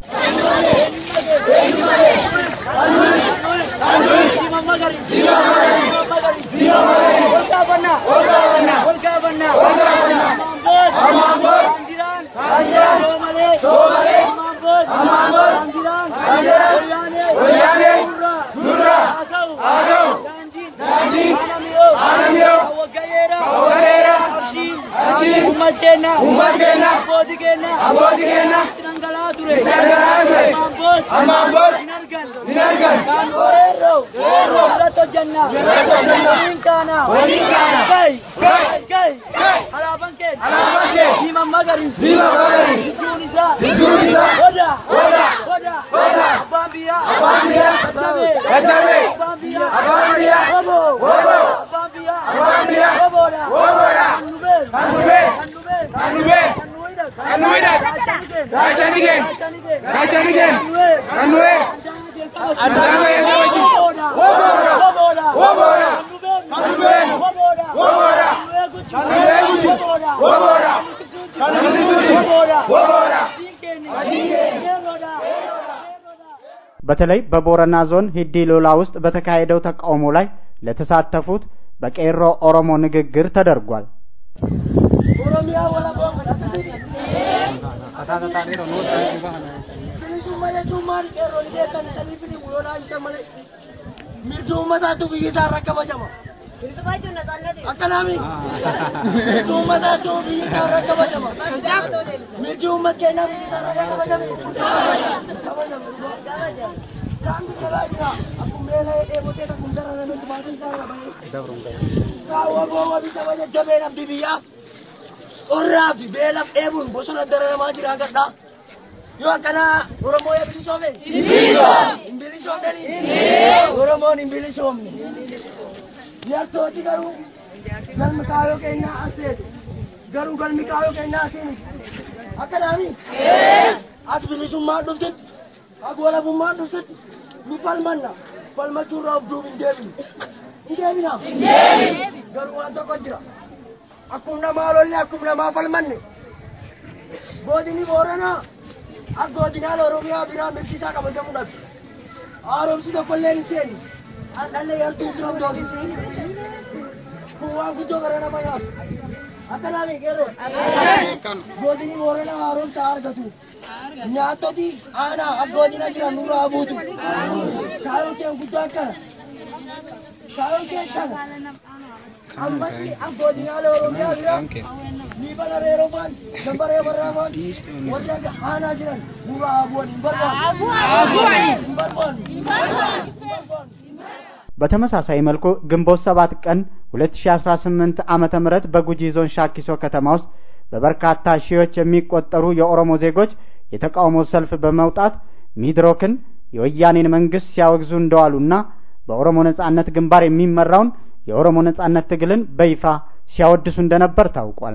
ummateenna ummateenna abbootii keenna abbootii keenna dhangala'aa ture dhangala'aa ture amboos amboos hin argan hin argan kan weerroo weerroo irratti hojjanna irratti hojjanna waliin kaana waliin kaana kai kai kai alaabaan keen alaabaan keen diiman magariis diiman magariis hidduun isaa hidduun isaa hoda hoda hoda hoda abbaan biyyaa abbaan biyyaa dadhabee dadhabee abbaan biyyaa abbaan biyyaa hobo hobo abbaan biyyaa abbaan biyyaa hoboodha hoboodha kan nu beeru kan nu beeru kan nu beeru kan nu beeru kan nu hidhatu kan nu hidhatu gaachani keen gaachani keen kan nu beeru Adama ya wajib. Woboda. Woboda. Woboda. Kanube. Woboda. Woboda. Kanube guji. Woboda. Kanube guji. Woboda. Woboda. በተለይ በቦረና ዞን ሂዲ ሎላ ውስጥ በተካሄደው ተቃውሞ ላይ ለተሳተፉት በቄሮ ኦሮሞ ንግግር ተደርጓል። ኦሮሚያ ወለቦ bilisummaa jechuun maal qeerroon beekan sanii fi guyyoodhaa isa malee mirgi uummataatu biyyi isaa irra kabajama. Akkanaami mirgi uummataatu biyyi isaa irra kabajama. Mirgi uummat keenyaa biyyi isaa irra kabajame. Isaan biyya baay'ina akkuma meela dheebotee kan kun dara namatti maatii isaa irra bahee. Kaawwa boowwa biyya baay'ee jabeen abdii biyyaa. Qorraa fi beelaaf dheebuun bosona dararamaa jira gadhaa. yoo akkana oromoo yaa bilisoome hin bilisoomneni oromoon hin bilisoomne yartooti garuu galmi kaayoo keenyaa as seetu garuu galmi kaayoo keenyaa asii miti akkanaami as bilisummaan dhuftit as walabummaan dhuftit nu falmanna falmachuurraa of duub hin deebinu hin deebina garuu waan tokko jira akkuma namaa lolle akkuma namaa falmanne godini booranaa akka godinaan oromiyaa biraa mirgi isaa kabajamuu dhabe haaromsi tokkollee hin seeni handhalle yartuu jiran doosisi kun waan guddoo gara nama nyaatu akkanaami qeerroo godini booranaa haaromsa argatu nyaattoti aanaa akka godina jiran nurraa buutu kaayoon keen guddoo akkana kaayoon keen kana ammatti akka godinaalee oromiyaa biraa ni bala reerofaan gambaree barraafaan warra aanaa jiran nurraa abuwan hin barbaannu hin barbaannu በተመሳሳይ መልኩ ግንቦት ሰባት ቀን 2018 ዓመተ ምህረት በጉጂ ዞን ሻኪሶ ከተማ ውስጥ በበርካታ ሺዎች የሚቆጠሩ የኦሮሞ ዜጎች የተቃውሞ ሰልፍ በመውጣት ሚድሮክን የወያኔን መንግስት ሲያወግዙ እንደዋሉና በኦሮሞ ነጻነት ግንባር የሚመራውን የኦሮሞ ነጻነት ትግልን በይፋ ሲያወድሱ እንደነበር ታውቋል።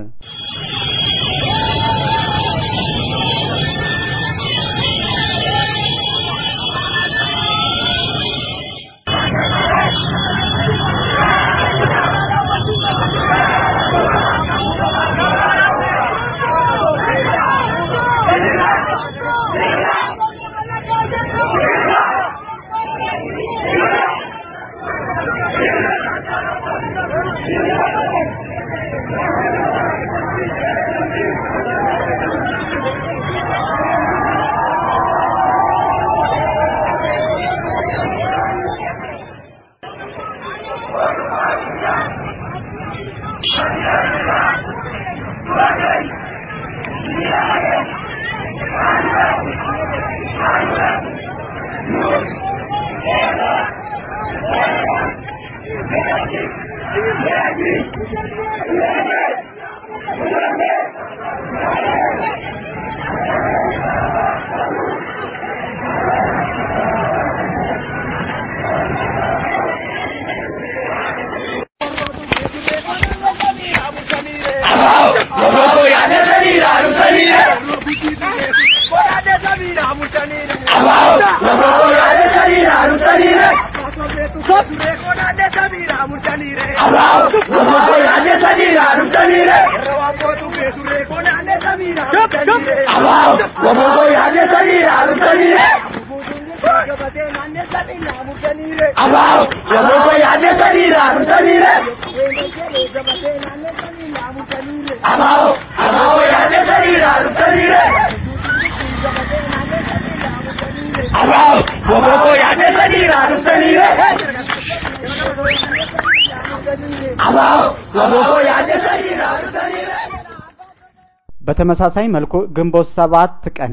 በተመሳሳይ መልኩ ግንቦት ሰባት ቀን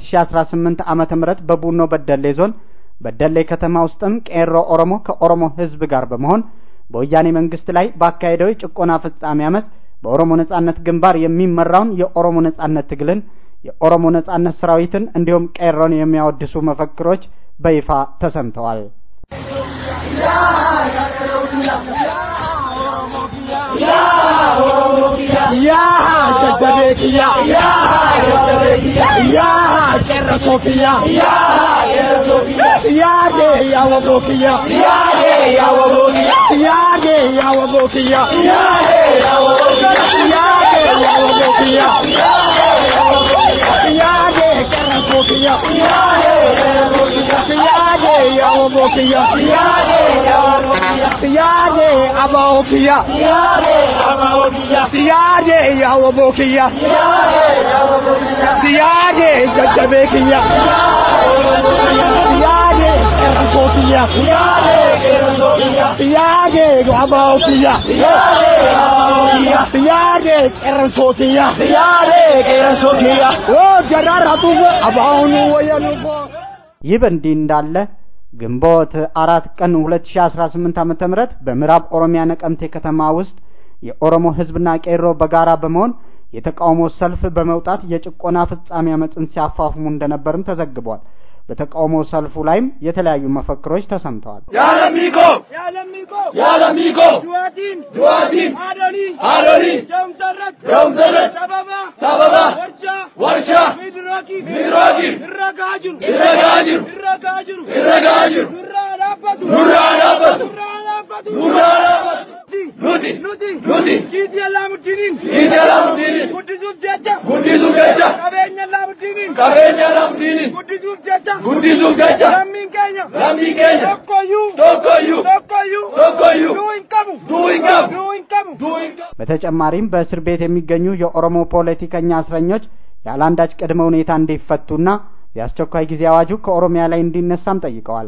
2018 ዓመተ ምህረት በቡኖ በደሌ ዞን በደሌ ከተማ ውስጥም ቄሮ ኦሮሞ ከኦሮሞ ሕዝብ ጋር በመሆን በወያኔ መንግስት ላይ ባካሄደው የጭቆና ፍጻሜ አመፅ በኦሮሞ ነጻነት ግንባር የሚመራውን የኦሮሞ ነጻነት ትግልን የኦሮሞ ነጻነት ሰራዊትን እንዲሁም ቄሮን የሚያወድሱ መፈክሮች በይፋ ተሰምተዋል። Siyaade abookiya. Siyaade yawobokiya. Siyaade jajjabeekiya. Siyaade erkookiya. Siyaade abookiya. Siyaade qeransokiya. Siyaade qeransokiya. Oo jararatu abaawunu wayanubo. ይህ በእንዲህ እንዳለ ግንቦት አራት ቀን 2018 ዓመተ ምህረት በምዕራብ ኦሮሚያ ነቀምቴ ከተማ ውስጥ የኦሮሞ ሕዝብና ቄሮ በጋራ በመሆን የተቃውሞ ሰልፍ በመውጣት የጭቆና ፍጻሜ አመፅን ሲያፋፍሙ እንደነበርም ተዘግቧል። በተቃውሞ ሰልፉ ላይም የተለያዩ መፈክሮች ተሰምተዋል። ያለሚቆ ያለሚቆ ያለሚቆ ዱዋቲን ዱዋቲን አዶኒ አዶኒ ደምሰረት ደምሰረት ሰበባ ሰበባ ወርሻ ወርሻ ሚድሮኪ ሚድሮኪ ይረጋጅሩ ይረጋጅሩ ይረጋጅሩ ይረጋጅሩ ኑራ ዳበቱ ኑራ ዳበቱ ኑራ ዳበቱ ኑራ ዳበቱ ኑቲ ኑቲ ኑቲ ኪቲ ላሙዲኒን ኪቲ ላሙዲኒን ጉዲሱፍ ጀቻ ጉዲሱፍ ጀቻ ቀቤኛ ላሙዲኒን ቀቤኛ ላሙዲኒን ጉዲሱፍ ጀቻ ጉዲሱፍ ጀቻ lammiin keenya lammiin keenya tokkoyyuu tokkoyyuu tokkoyyuu tokkoyyuu duu hin qabu duu hin qabu duu hin qabu duu hin qabu በተጨማሪም በእስር ቤት የሚገኙ የኦሮሞ ፖለቲከኛ እስረኞች ያለ አንዳች ቅድመ ሁኔታ እንዲፈቱና የአስቸኳይ ጊዜ አዋጁ ከኦሮሚያ ላይ እንዲነሳም ጠይቀዋል።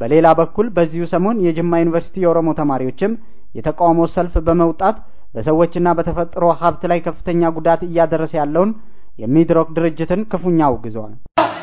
በሌላ በኩል በዚሁ ሰሞን የጅማ ዩኒቨርሲቲ የኦሮሞ ተማሪዎችም የተቃውሞ ሰልፍ በመውጣት በሰዎችና በተፈጥሮ ሀብት ላይ ከፍተኛ ጉዳት እያደረሰ ያለውን የሚድሮክ ድርጅትን ክፉኛ አውግዘዋል።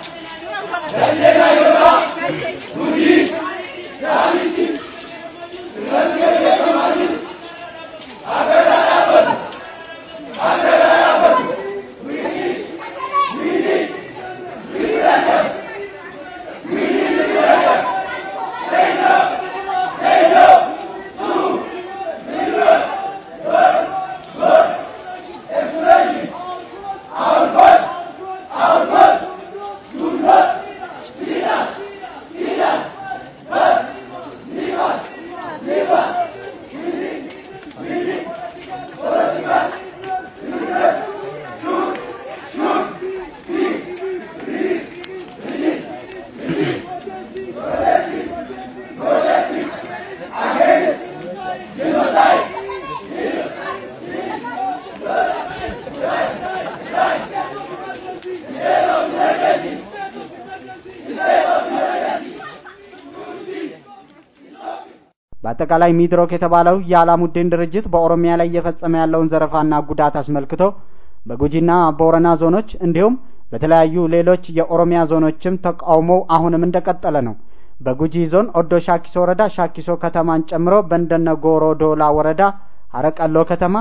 በአጠቃላይ ሚድሮክ የተባለው የአላሙዲን ድርጅት በኦሮሚያ ላይ እየፈጸመ ያለውን ዘረፋና ጉዳት አስመልክቶ በጉጂና ቦረና ዞኖች እንዲሁም በተለያዩ ሌሎች የኦሮሚያ ዞኖችም ተቃውሞው አሁንም እንደቀጠለ ነው። በጉጂ ዞን ኦዶ ሻኪሶ ወረዳ ሻኪሶ ከተማን ጨምሮ በእንደነ ጎሮ ዶላ ወረዳ አረቀሎ ከተማ፣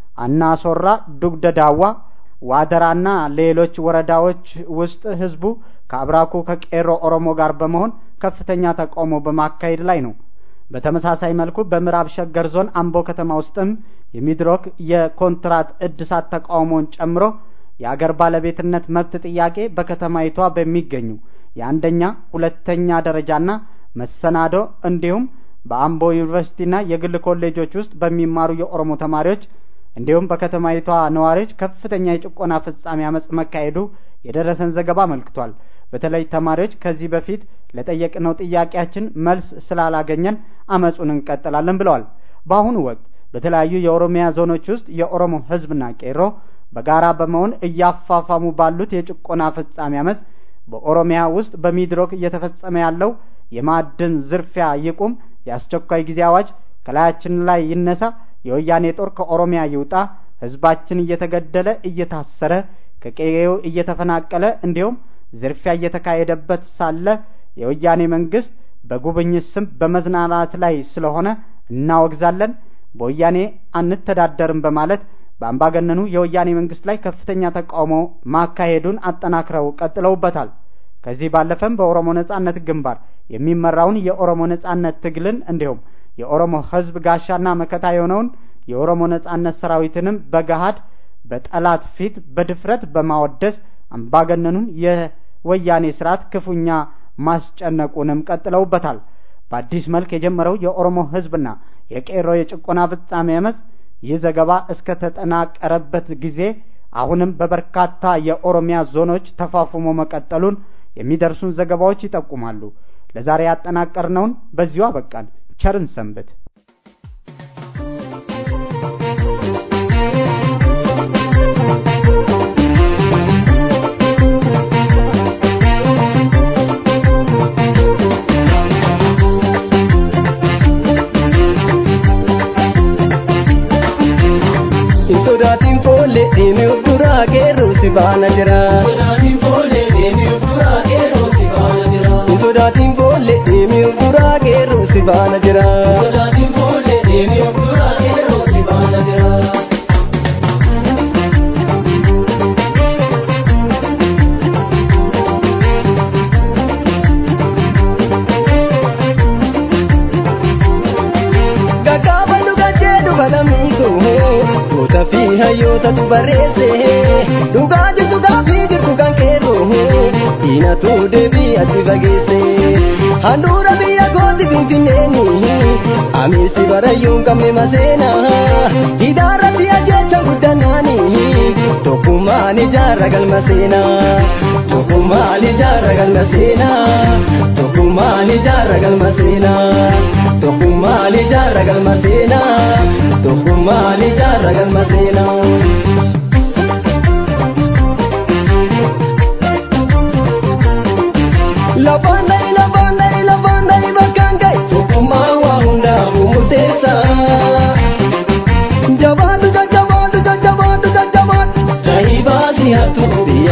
አናሶራ፣ ዱግደ ዳዋ፣ ዋደራና ሌሎች ወረዳዎች ውስጥ ህዝቡ ከአብራኩ ከቄሮ ኦሮሞ ጋር በመሆን ከፍተኛ ተቃውሞ በማካሄድ ላይ ነው። በተመሳሳይ መልኩ በምዕራብ ሸገር ዞን አምቦ ከተማ ውስጥም የሚድሮክ የኮንትራት እድሳት ተቃውሞን ጨምሮ የአገር ባለቤትነት መብት ጥያቄ በከተማይቷ በሚገኙ የአንደኛ ሁለተኛ ደረጃና መሰናዶ እንዲሁም በአምቦ ዩኒቨርሲቲና የግል ኮሌጆች ውስጥ በሚማሩ የኦሮሞ ተማሪዎች እንዲሁም በከተማይቷ ነዋሪዎች ከፍተኛ የጭቆና ፍጻሜ አመጽ መካሄዱ የደረሰን ዘገባ አመልክቷል። በተለይ ተማሪዎች ከዚህ በፊት ለጠየቅነው ጥያቄያችን መልስ ስላላገኘን አመጹን እንቀጥላለን ብለዋል። በአሁኑ ወቅት በተለያዩ የኦሮሚያ ዞኖች ውስጥ የኦሮሞ ህዝብና ቄሮ በጋራ በመሆን እያፋፋሙ ባሉት የጭቆና ፍጻሜ አመጽ በኦሮሚያ ውስጥ በሚድሮክ እየተፈጸመ ያለው የማዕድን ዝርፊያ ይቁም፣ የአስቸኳይ ጊዜ አዋጅ ከላያችን ላይ ይነሳ፣ የወያኔ ጦር ከኦሮሚያ ይውጣ፣ ህዝባችን እየተገደለ እየታሰረ ከቀዬው እየተፈናቀለ እንዲሁም ዝርፊያ እየተካሄደበት ሳለ የወያኔ መንግስት በጉብኝት ስም በመዝናናት ላይ ስለሆነ እናወግዛለን፣ በወያኔ አንተዳደርም በማለት በአምባገነኑ የወያኔ መንግስት ላይ ከፍተኛ ተቃውሞ ማካሄዱን አጠናክረው ቀጥለውበታል። ከዚህ ባለፈም በኦሮሞ ነጻነት ግንባር የሚመራውን የኦሮሞ ነጻነት ትግልን እንዲሁም የኦሮሞ ህዝብ ጋሻና መከታ የሆነውን የኦሮሞ ነጻነት ሰራዊትንም በገሃድ በጠላት ፊት በድፍረት በማወደስ አምባገነኑን የወያኔ ስርዓት ክፉኛ ማስጨነቁንም ቀጥለውበታል። በአዲስ መልክ የጀመረው የኦሮሞ ህዝብና የቄሮ የጭቆና ፍጻሜ አመጽ ይህ ዘገባ እስከ ተጠናቀረበት ጊዜ አሁንም በበርካታ የኦሮሚያ ዞኖች ተፋፍሞ መቀጠሉን የሚደርሱን ዘገባዎች ይጠቁማሉ። ለዛሬ ያጠናቀርነውን በዚሁ አበቃን። ቸርን ሰንብት። sodaatiin foollee deemee of duraa qeerroo si baana jira. Sodaatiin foollee deemee of duraa qeerroo si baana jira. Sodaatiin foollee deemee of duraa qeerroo si baana jira. Sodaatiin foollee deemee of duraa qeerroo si baana jira. Gaggaafadhu gacheedhu balamiiko goota fi hayyootatu barreesse dhugaa jirtu gaafii jirtu kan qeerroo diinatu deebii ati fageesse handhuura biyya kooti finfinneeni amiisi barayyuun qabne maseena hidhaarratti ajjecha guddanaani tokkummaan ijaarra galma seena tokkummaan ijaarra galma seena tokkummaan ijaarra galma seena tokkummaan ijaarra galma seena tokkummaan ijaarra galma seena. Lafaandari lafaandari lafaandari bakka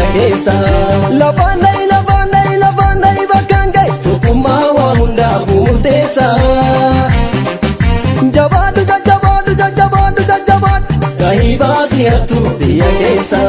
keessa. Lafaan dhahi lafaan dhahi lafaan dhahi bakkaan gahe tokkummaa waa hundaafuu murteessa. Jabaatu jajjabaatu jajjabaatu jajjabaatu gahii baasii hattuu biyya keessa.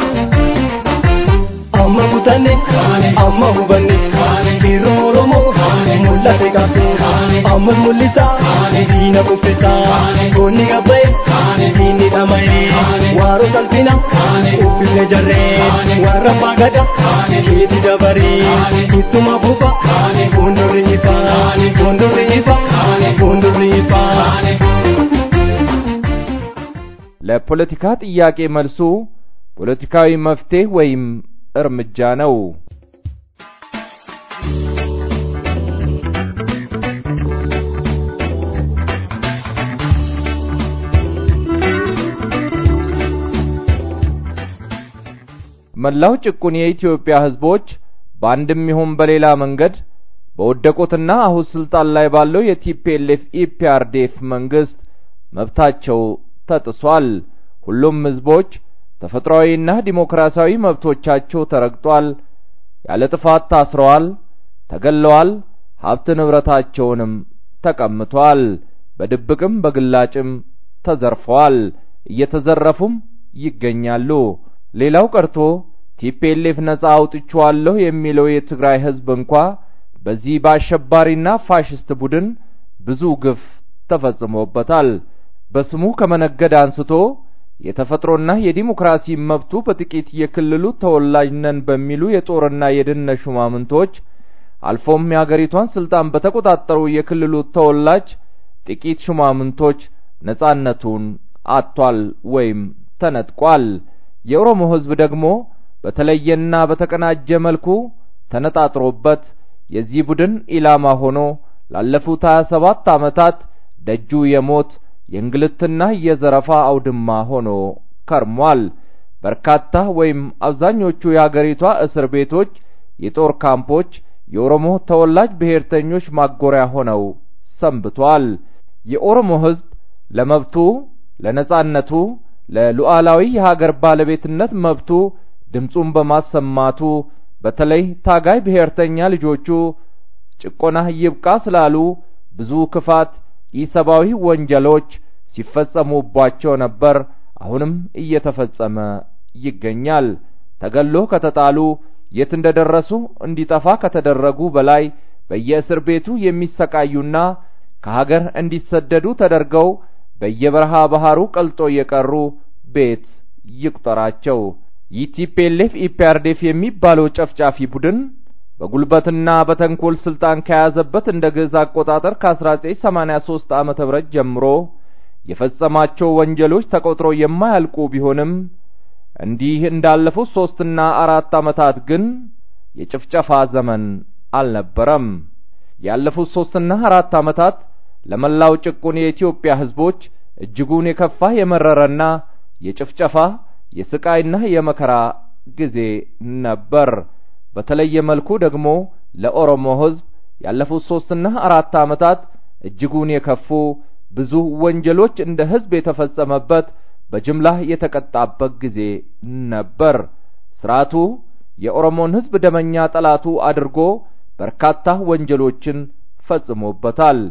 Amma kutanne amma hubanne yeroo Oromoo mul'ate qabsoo amma mul'isaa diina kuffisaa goonni gabba'e diinni dhama'e waaroo salphina uffifne jarree warra baagada keeti dabaree ittuma fufa fuuldurri ifa fuuldurri ifa fuuldurri ifa. ለፖለቲካ ጥያቄ መልሱ ፖለቲካዊ መፍትሄ ወይም እርምጃ ነው። መላው ጭቁን የኢትዮጵያ ሕዝቦች በአንድም ይሁን በሌላ መንገድ በወደቁትና አሁን ስልጣን ላይ ባለው የቲፒኤልኤፍ ኢፒአርዲኤፍ መንግስት መብታቸው ተጥሷል። ሁሉም ሕዝቦች ተፈጥሯዊና ዲሞክራሲያዊ መብቶቻቸው ተረግጧል። ያለ ጥፋት ታስረዋል፣ ተገለዋል፣ ሀብት ንብረታቸውንም ተቀምቷል። በድብቅም በግላጭም ተዘርፈዋል፣ እየተዘረፉም ይገኛሉ። ሌላው ቀርቶ ቲፒኤልኤፍ ነጻ አውጥቼዋለሁ የሚለው የትግራይ ህዝብ እንኳ በዚህ በአሸባሪና ፋሽስት ቡድን ብዙ ግፍ ተፈጽሞበታል። በስሙ ከመነገድ አንስቶ የተፈጥሮና የዲሞክራሲ መብቱ በጥቂት የክልሉ ተወላጅ ነን በሚሉ የጦርና የደህንነት ሹማምንቶች አልፎም የአገሪቷን ስልጣን በተቆጣጠሩ የክልሉ ተወላጅ ጥቂት ሹማምንቶች ነጻነቱን አጥቷል ወይም ተነጥቋል። የኦሮሞ ህዝብ ደግሞ በተለየና በተቀናጀ መልኩ ተነጣጥሮበት የዚህ ቡድን ኢላማ ሆኖ ላለፉት 27 ዓመታት ደጁ የሞት የእንግልትና የዘረፋ አውድማ ሆኖ ከርሟል። በርካታ ወይም አብዛኞቹ የአገሪቷ እስር ቤቶች፣ የጦር ካምፖች የኦሮሞ ተወላጅ ብሔርተኞች ማጎሪያ ሆነው ሰንብቷል። የኦሮሞ ህዝብ ለመብቱ፣ ለነጻነቱ፣ ለሉዓላዊ የሀገር ባለቤትነት መብቱ ድምፁን በማሰማቱ በተለይ ታጋይ ብሔርተኛ ልጆቹ ጭቆና ይብቃ ስላሉ ብዙ ክፋት ኢሰብአዊ ወንጀሎች ሲፈጸሙባቸው ነበር። አሁንም እየተፈጸመ ይገኛል። ተገሎ ከተጣሉ የት እንደደረሱ እንዲጠፋ ከተደረጉ በላይ በየእስር ቤቱ የሚሰቃዩና ከሀገር እንዲሰደዱ ተደርገው በየበረሃ ባህሩ ቀልጦ የቀሩ ቤት ይቁጠራቸው። ይህ ቲፒኤልኤፍ ኢፒአርዲኤፍ የሚባለው ጨፍጫፊ ቡድን በጉልበትና በተንኮል ስልጣን ከያዘበት እንደ ግዕዝ አቆጣጠር ከ1983 ዓመተ ምህረት ጀምሮ የፈጸማቸው ወንጀሎች ተቆጥሮ የማያልቁ ቢሆንም እንዲህ እንዳለፉት ሶስትና አራት ዓመታት ግን የጭፍጨፋ ዘመን አልነበረም። ያለፉት ሶስትና አራት ዓመታት ለመላው ጭቁን የኢትዮጵያ ሕዝቦች እጅጉን የከፋ የመረረና የጭፍጨፋ የስቃይና የመከራ ጊዜ ነበር። በተለየ መልኩ ደግሞ ለኦሮሞ ሕዝብ ያለፉት ሶስትና አራት ዓመታት እጅጉን የከፉ ብዙ ወንጀሎች እንደ ሕዝብ የተፈጸመበት በጅምላ የተቀጣበት ጊዜ ነበር። ስርዓቱ የኦሮሞን ሕዝብ ደመኛ ጠላቱ አድርጎ በርካታ ወንጀሎችን ፈጽሞበታል።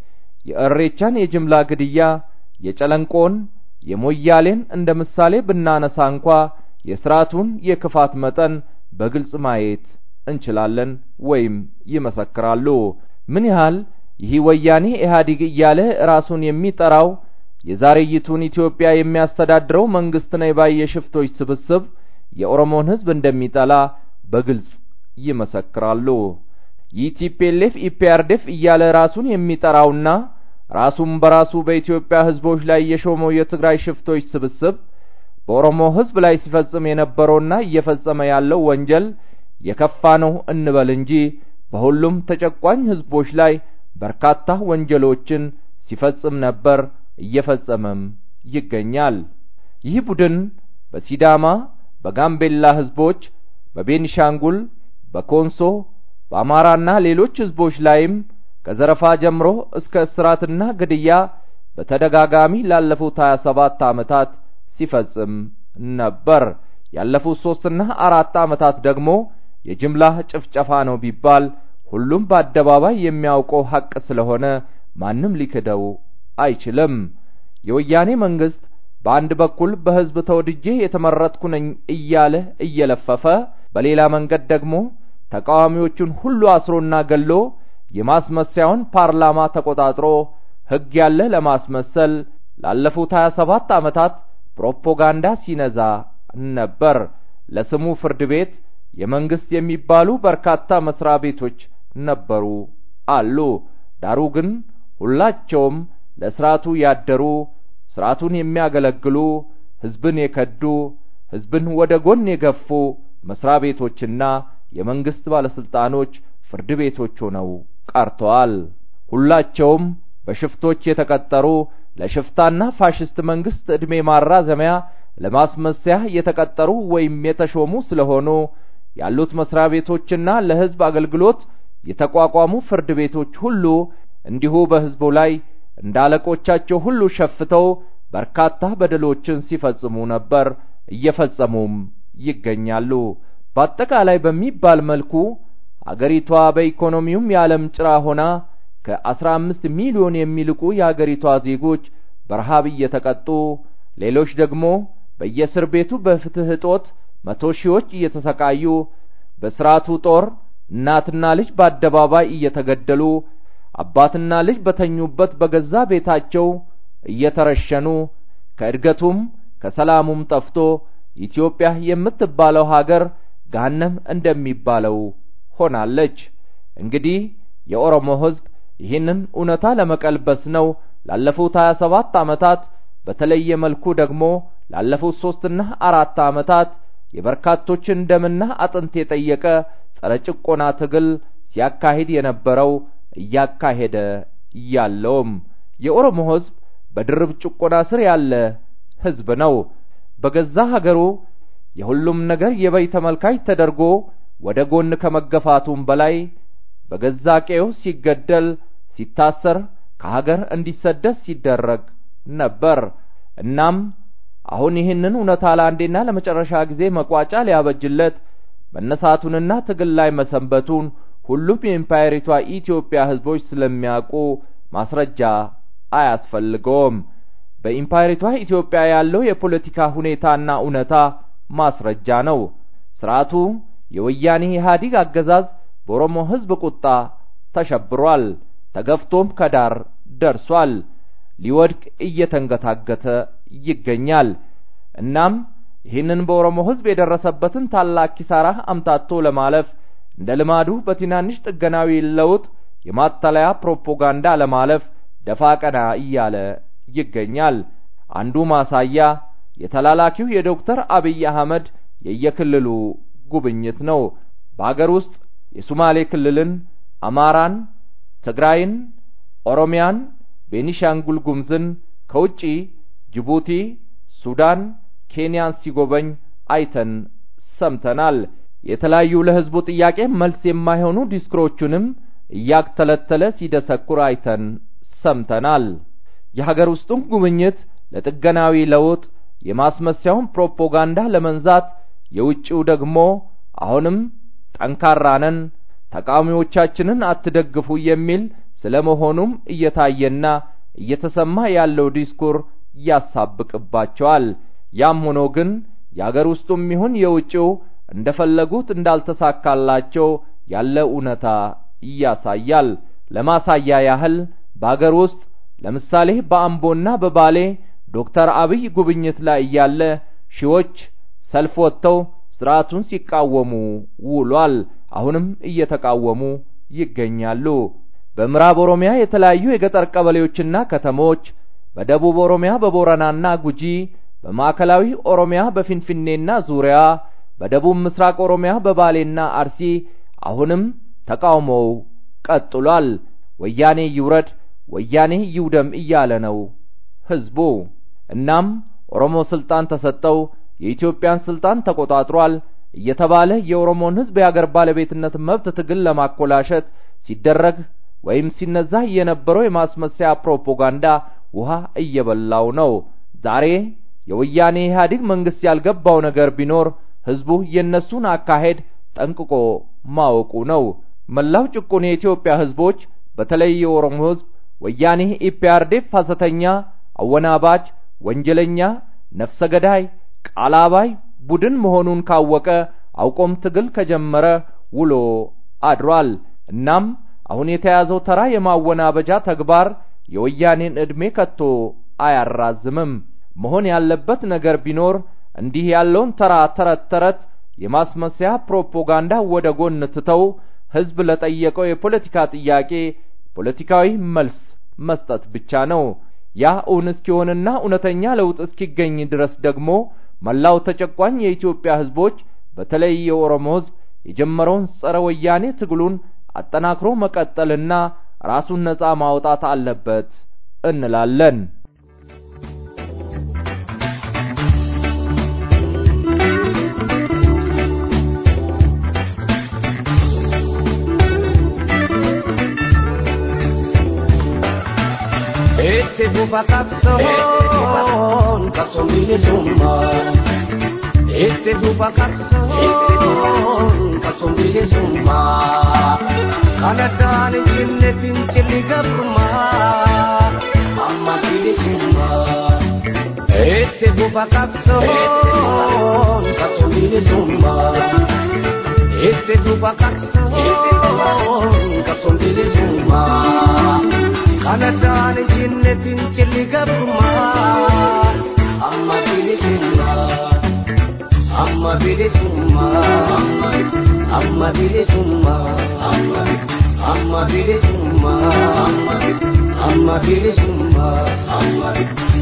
የእሬቻን የጅምላ ግድያ፣ የጨለንቆን፣ የሞያሌን እንደ ምሳሌ ብናነሳ እንኳ የስርዓቱን የክፋት መጠን በግልጽ ማየት እንችላለን ወይም ይመሰክራሉ። ምን ያህል ይህ ወያኔ ኢህአዴግ እያለ ራሱን የሚጠራው የዛሬይቱን ኢትዮጵያ የሚያስተዳድረው መንግስት ነኝ ባይ የሽፍቶች ስብስብ የኦሮሞን ህዝብ እንደሚጠላ በግልጽ ይመሰክራሉ። ይህ ቲፒኤልኤፍ ኢፒአርዲኤፍ እያለ ራሱን የሚጠራውና ራሱን በራሱ በኢትዮጵያ ህዝቦች ላይ የሾመው የትግራይ ሽፍቶች ስብስብ በኦሮሞ ህዝብ ላይ ሲፈጽም የነበረውና እየፈጸመ ያለው ወንጀል የከፋ ነው እንበል እንጂ በሁሉም ተጨቋኝ ህዝቦች ላይ በርካታ ወንጀሎችን ሲፈጽም ነበር፣ እየፈጸመም ይገኛል። ይህ ቡድን በሲዳማ፣ በጋምቤላ ህዝቦች፣ በቤኒሻንጉል፣ በኮንሶ፣ በአማራና ሌሎች ህዝቦች ላይም ከዘረፋ ጀምሮ እስከ እስራትና ግድያ በተደጋጋሚ ላለፉት 27 ዓመታት ሲፈጽም ነበር። ያለፉት ሶስትና አራት ዓመታት ደግሞ የጅምላ ጭፍጨፋ ነው ቢባል ሁሉም በአደባባይ የሚያውቀው ሐቅ ስለሆነ ማንም ሊክደው አይችልም። የወያኔ መንግስት በአንድ በኩል በህዝብ ተወድጄ የተመረጥኩ ነኝ እያለ እየለፈፈ በሌላ መንገድ ደግሞ ተቃዋሚዎቹን ሁሉ አስሮና ገሎ የማስመሰያውን ፓርላማ ተቆጣጥሮ ሕግ ያለ ለማስመሰል ላለፉት 27 ዓመታት ፕሮፓጋንዳ ሲነዛ ነበር። ለስሙ ፍርድ ቤት የመንግስት የሚባሉ በርካታ መስሪያ ቤቶች ነበሩ አሉ። ዳሩ ግን ሁላቸውም ለስርዓቱ ያደሩ፣ ስርዓቱን የሚያገለግሉ፣ ህዝብን የከዱ፣ ህዝብን ወደ ጎን የገፉ መስሪያ ቤቶችና የመንግስት ባለስልጣኖች ፍርድ ቤቶች ሆነው ቀርተዋል። ሁላቸውም በሽፍቶች የተቀጠሩ ለሽፍታና ፋሽስት መንግስት ዕድሜ ማራዘሚያ ለማስመሰያ የተቀጠሩ ወይም የተሾሙ ስለሆኑ ያሉት መስሪያ ቤቶችና ለህዝብ አገልግሎት የተቋቋሙ ፍርድ ቤቶች ሁሉ እንዲሁ በህዝቡ ላይ እንደ አለቆቻቸው ሁሉ ሸፍተው በርካታ በደሎችን ሲፈጽሙ ነበር፣ እየፈጸሙም ይገኛሉ። በአጠቃላይ በሚባል መልኩ አገሪቷ በኢኮኖሚውም የዓለም ጭራ ሆና ከአስራ አምስት ሚሊዮን የሚልቁ የአገሪቷ ዜጎች በረሃብ እየተቀጡ ሌሎች ደግሞ በየእስር ቤቱ በፍትህ እጦት መቶ ሺዎች እየተሰቃዩ በስርዓቱ ጦር እናትና ልጅ በአደባባይ እየተገደሉ አባትና ልጅ በተኙበት በገዛ ቤታቸው እየተረሸኑ ከእድገቱም ከሰላሙም ጠፍቶ ኢትዮጵያ የምትባለው ሀገር ገሃነም እንደሚባለው ሆናለች። እንግዲህ የኦሮሞ ህዝብ ይህንን እውነታ ለመቀልበስ ነው ላለፉት 27 ዓመታት በተለየ መልኩ ደግሞ ላለፉት ሶስትና አራት ዓመታት የበርካቶችን ደምና አጥንት የጠየቀ ጸረ ጭቆና ትግል ሲያካሂድ የነበረው እያካሄደ ያለውም የኦሮሞ ህዝብ በድርብ ጭቆና ስር ያለ ህዝብ ነው። በገዛ ሀገሩ የሁሉም ነገር የበይ ተመልካች ተደርጎ ወደ ጎን ከመገፋቱም በላይ በገዛ ቀዬው ሲገደል፣ ሲታሰር፣ ከሀገር እንዲሰደድ ሲደረግ ነበር። እናም አሁን ይህንን እውነታ ለአንዴና ለመጨረሻ ጊዜ መቋጫ ሊያበጅለት መነሳቱንና ትግል ላይ መሰንበቱን ሁሉም የኢምፓየሪቷ ኢትዮጵያ ህዝቦች ስለሚያውቁ ማስረጃ አያስፈልገውም። በኢምፓየሪቷ ኢትዮጵያ ያለው የፖለቲካ ሁኔታና እውነታ ማስረጃ ነው። ስርዓቱ የወያኔ ኢህአዴግ አገዛዝ በኦሮሞ ህዝብ ቁጣ ተሸብሯል። ተገፍቶም ከዳር ደርሷል። ሊወድቅ እየተንገታገተ ይገኛል። እናም ይህንን በኦሮሞ ህዝብ የደረሰበትን ታላቅ ኪሳራ አምታቶ ለማለፍ እንደ ልማዱ በትናንሽ ጥገናዊ ለውጥ የማታለያ ፕሮፓጋንዳ ለማለፍ ደፋ ቀና እያለ ይገኛል። አንዱ ማሳያ የተላላኪው የዶክተር አብይ አህመድ የየክልሉ ጉብኝት ነው። በአገር ውስጥ የሱማሌ ክልልን፣ አማራን፣ ትግራይን፣ ኦሮሚያን፣ ቤኒሻንጉል ጉምዝን ከውጪ ጅቡቲ፣ ሱዳን፣ ኬንያን ሲጎበኝ አይተን ሰምተናል። የተለያዩ ለህዝቡ ጥያቄ መልስ የማይሆኑ ዲስክሮቹንም እያክተለተለ ሲደሰኩር አይተን ሰምተናል። የሀገር ውስጡን ጉብኝት ለጥገናዊ ለውጥ የማስመሰያውን ፕሮፓጋንዳ ለመንዛት የውጭው ደግሞ አሁንም ጠንካራ ነን፣ ተቃዋሚዎቻችንን አትደግፉ የሚል ስለመሆኑም እየታየና እየተሰማ ያለው ዲስኩር ያሳብቅባቸዋል። ያም ሆኖ ግን የአገር ውስጡም ይሁን የውጭው እንደፈለጉት እንዳልተሳካላቸው ያለ እውነታ ያሳያል። ለማሳያ ያህል በአገር ውስጥ ለምሳሌ በአምቦና በባሌ ዶክተር አብይ ጉብኝት ላይ እያለ ሺዎች ሰልፍ ወጥተው ስርዓቱን ሲቃወሙ ውሏል። አሁንም እየተቃወሙ ይገኛሉ። በምዕራብ ኦሮሚያ የተለያዩ የገጠር ቀበሌዎችና ከተሞች፣ በደቡብ ኦሮሚያ በቦረናና ጉጂ፣ በማዕከላዊ ኦሮሚያ በፊንፊኔና ዙሪያ፣ በደቡብ ምስራቅ ኦሮሚያ በባሌና አርሲ አሁንም ተቃውሞው ቀጥሏል። ወያኔ ይውረድ፣ ወያኔ ይውደም እያለ ነው ህዝቡ። እናም ኦሮሞ ስልጣን ተሰጠው፣ የኢትዮጵያን ስልጣን ተቆጣጥሯል እየተባለ የኦሮሞን ህዝብ የአገር ባለቤትነት መብት ትግል ለማኮላሸት ሲደረግ ወይም ሲነዛ የነበረው የማስመሰያ ፕሮፓጋንዳ ውሃ እየበላው ነው። ዛሬ የወያኔ ኢህአዴግ መንግስት ያልገባው ነገር ቢኖር ህዝቡ የእነሱን አካሄድ ጠንቅቆ ማወቁ ነው። መላው ጭቁን የኢትዮጵያ ህዝቦች በተለይ የኦሮሞ ህዝብ ወያኔ ኢፒአርዴፍ ሐሰተኛ፣ አወናባጅ፣ ወንጀለኛ፣ ነፍሰ ገዳይ፣ ቃል አባይ ቡድን መሆኑን ካወቀ አውቆም ትግል ከጀመረ ውሎ አድሯል። እናም አሁን የተያዘው ተራ የማወናበጃ ተግባር የወያኔን ዕድሜ ከቶ አያራዝምም። መሆን ያለበት ነገር ቢኖር እንዲህ ያለውን ተራ ተረት ተረት የማስመሰያ ፕሮፓጋንዳ ወደ ጎን ትተው ህዝብ ለጠየቀው የፖለቲካ ጥያቄ ፖለቲካዊ መልስ መስጠት ብቻ ነው። ያ እውን እስኪሆንና እውነተኛ ለውጥ እስኪገኝ ድረስ ደግሞ መላው ተጨቋኝ የኢትዮጵያ ህዝቦች በተለይ የኦሮሞ ህዝብ የጀመረውን ጸረ ወያኔ ትግሉን አጠናክሮ መቀጠልና ራሱን ነጻ ማውጣት አለበት እንላለን። Itti fufa qabsoon qabsoon bilisummaa. Itti fufa qabsoon qabsoon bilisummaa. Kan addaan hin cinne fincilli gabrummaa. Amma bilisummaa. Itti fufa qabsoon qabsoon bilisummaa. Itti fufa qabsoon qabsoon bilisummaa. Kan addaan hin cinne fincilli gabrummaa. Amma bilisummaa. Amma bilisummaa. Amma bilisummaa. Amma bilisummaa. Amma bilisummaa. Amma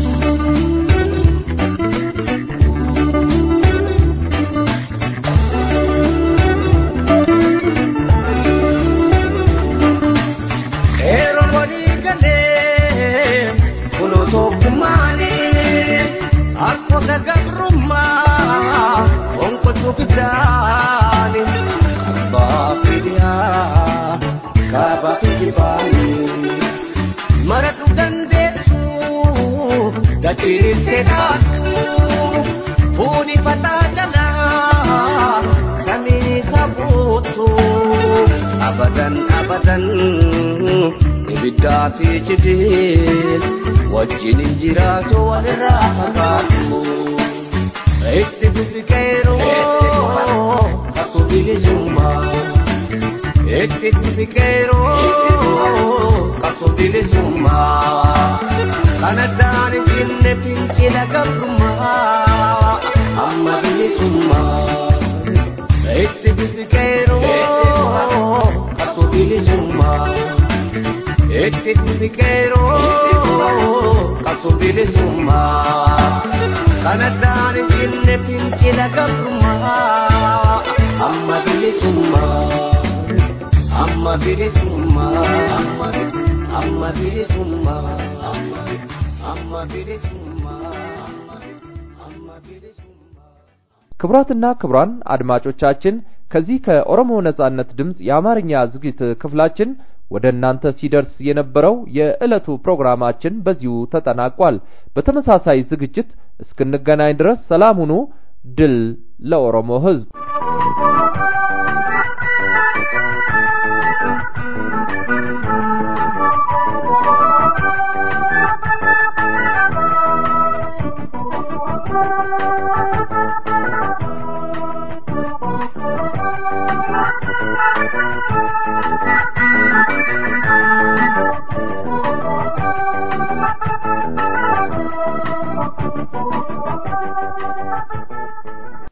Qeerroo walii galee kunoo tokkummaanii akkota gabrummaa onkotu bitaani abbaa fidiyaa kaabaa fidibaanii maratu dandeessu dachiirtee dhaatu fuuni fataa jalaa samii sabuutu abadan abadan ibiddaa fi cidhiin wajjin hin jiraatu walirraa fagaatu itti bifiqeeroo kakuu bilisummaa itti bifiqeeroo kakuu bilisummaa kan addaan hin cinne fincila gabrummaa amma bilisummaa itti bifiqeeroo kakuu bilisummaa itti bifiqeeroo kakuu bilisummaa kan addaan hin cinne fincila gabrummaa amma bilisummaa amma bilisummaa amma bilisummaa amma bilisummaa amma bilisummaa ክቡራትና ክቡራን አድማጮቻችን ከዚህ ከኦሮሞ ነጻነት ድምፅ የአማርኛ ዝግጅት ክፍላችን ወደ እናንተ ሲደርስ የነበረው የዕለቱ ፕሮግራማችን በዚሁ ተጠናቋል። በተመሳሳይ ዝግጅት እስክንገናኝ ድረስ ሰላም ሁኑ። ድል ለኦሮሞ ሕዝብ!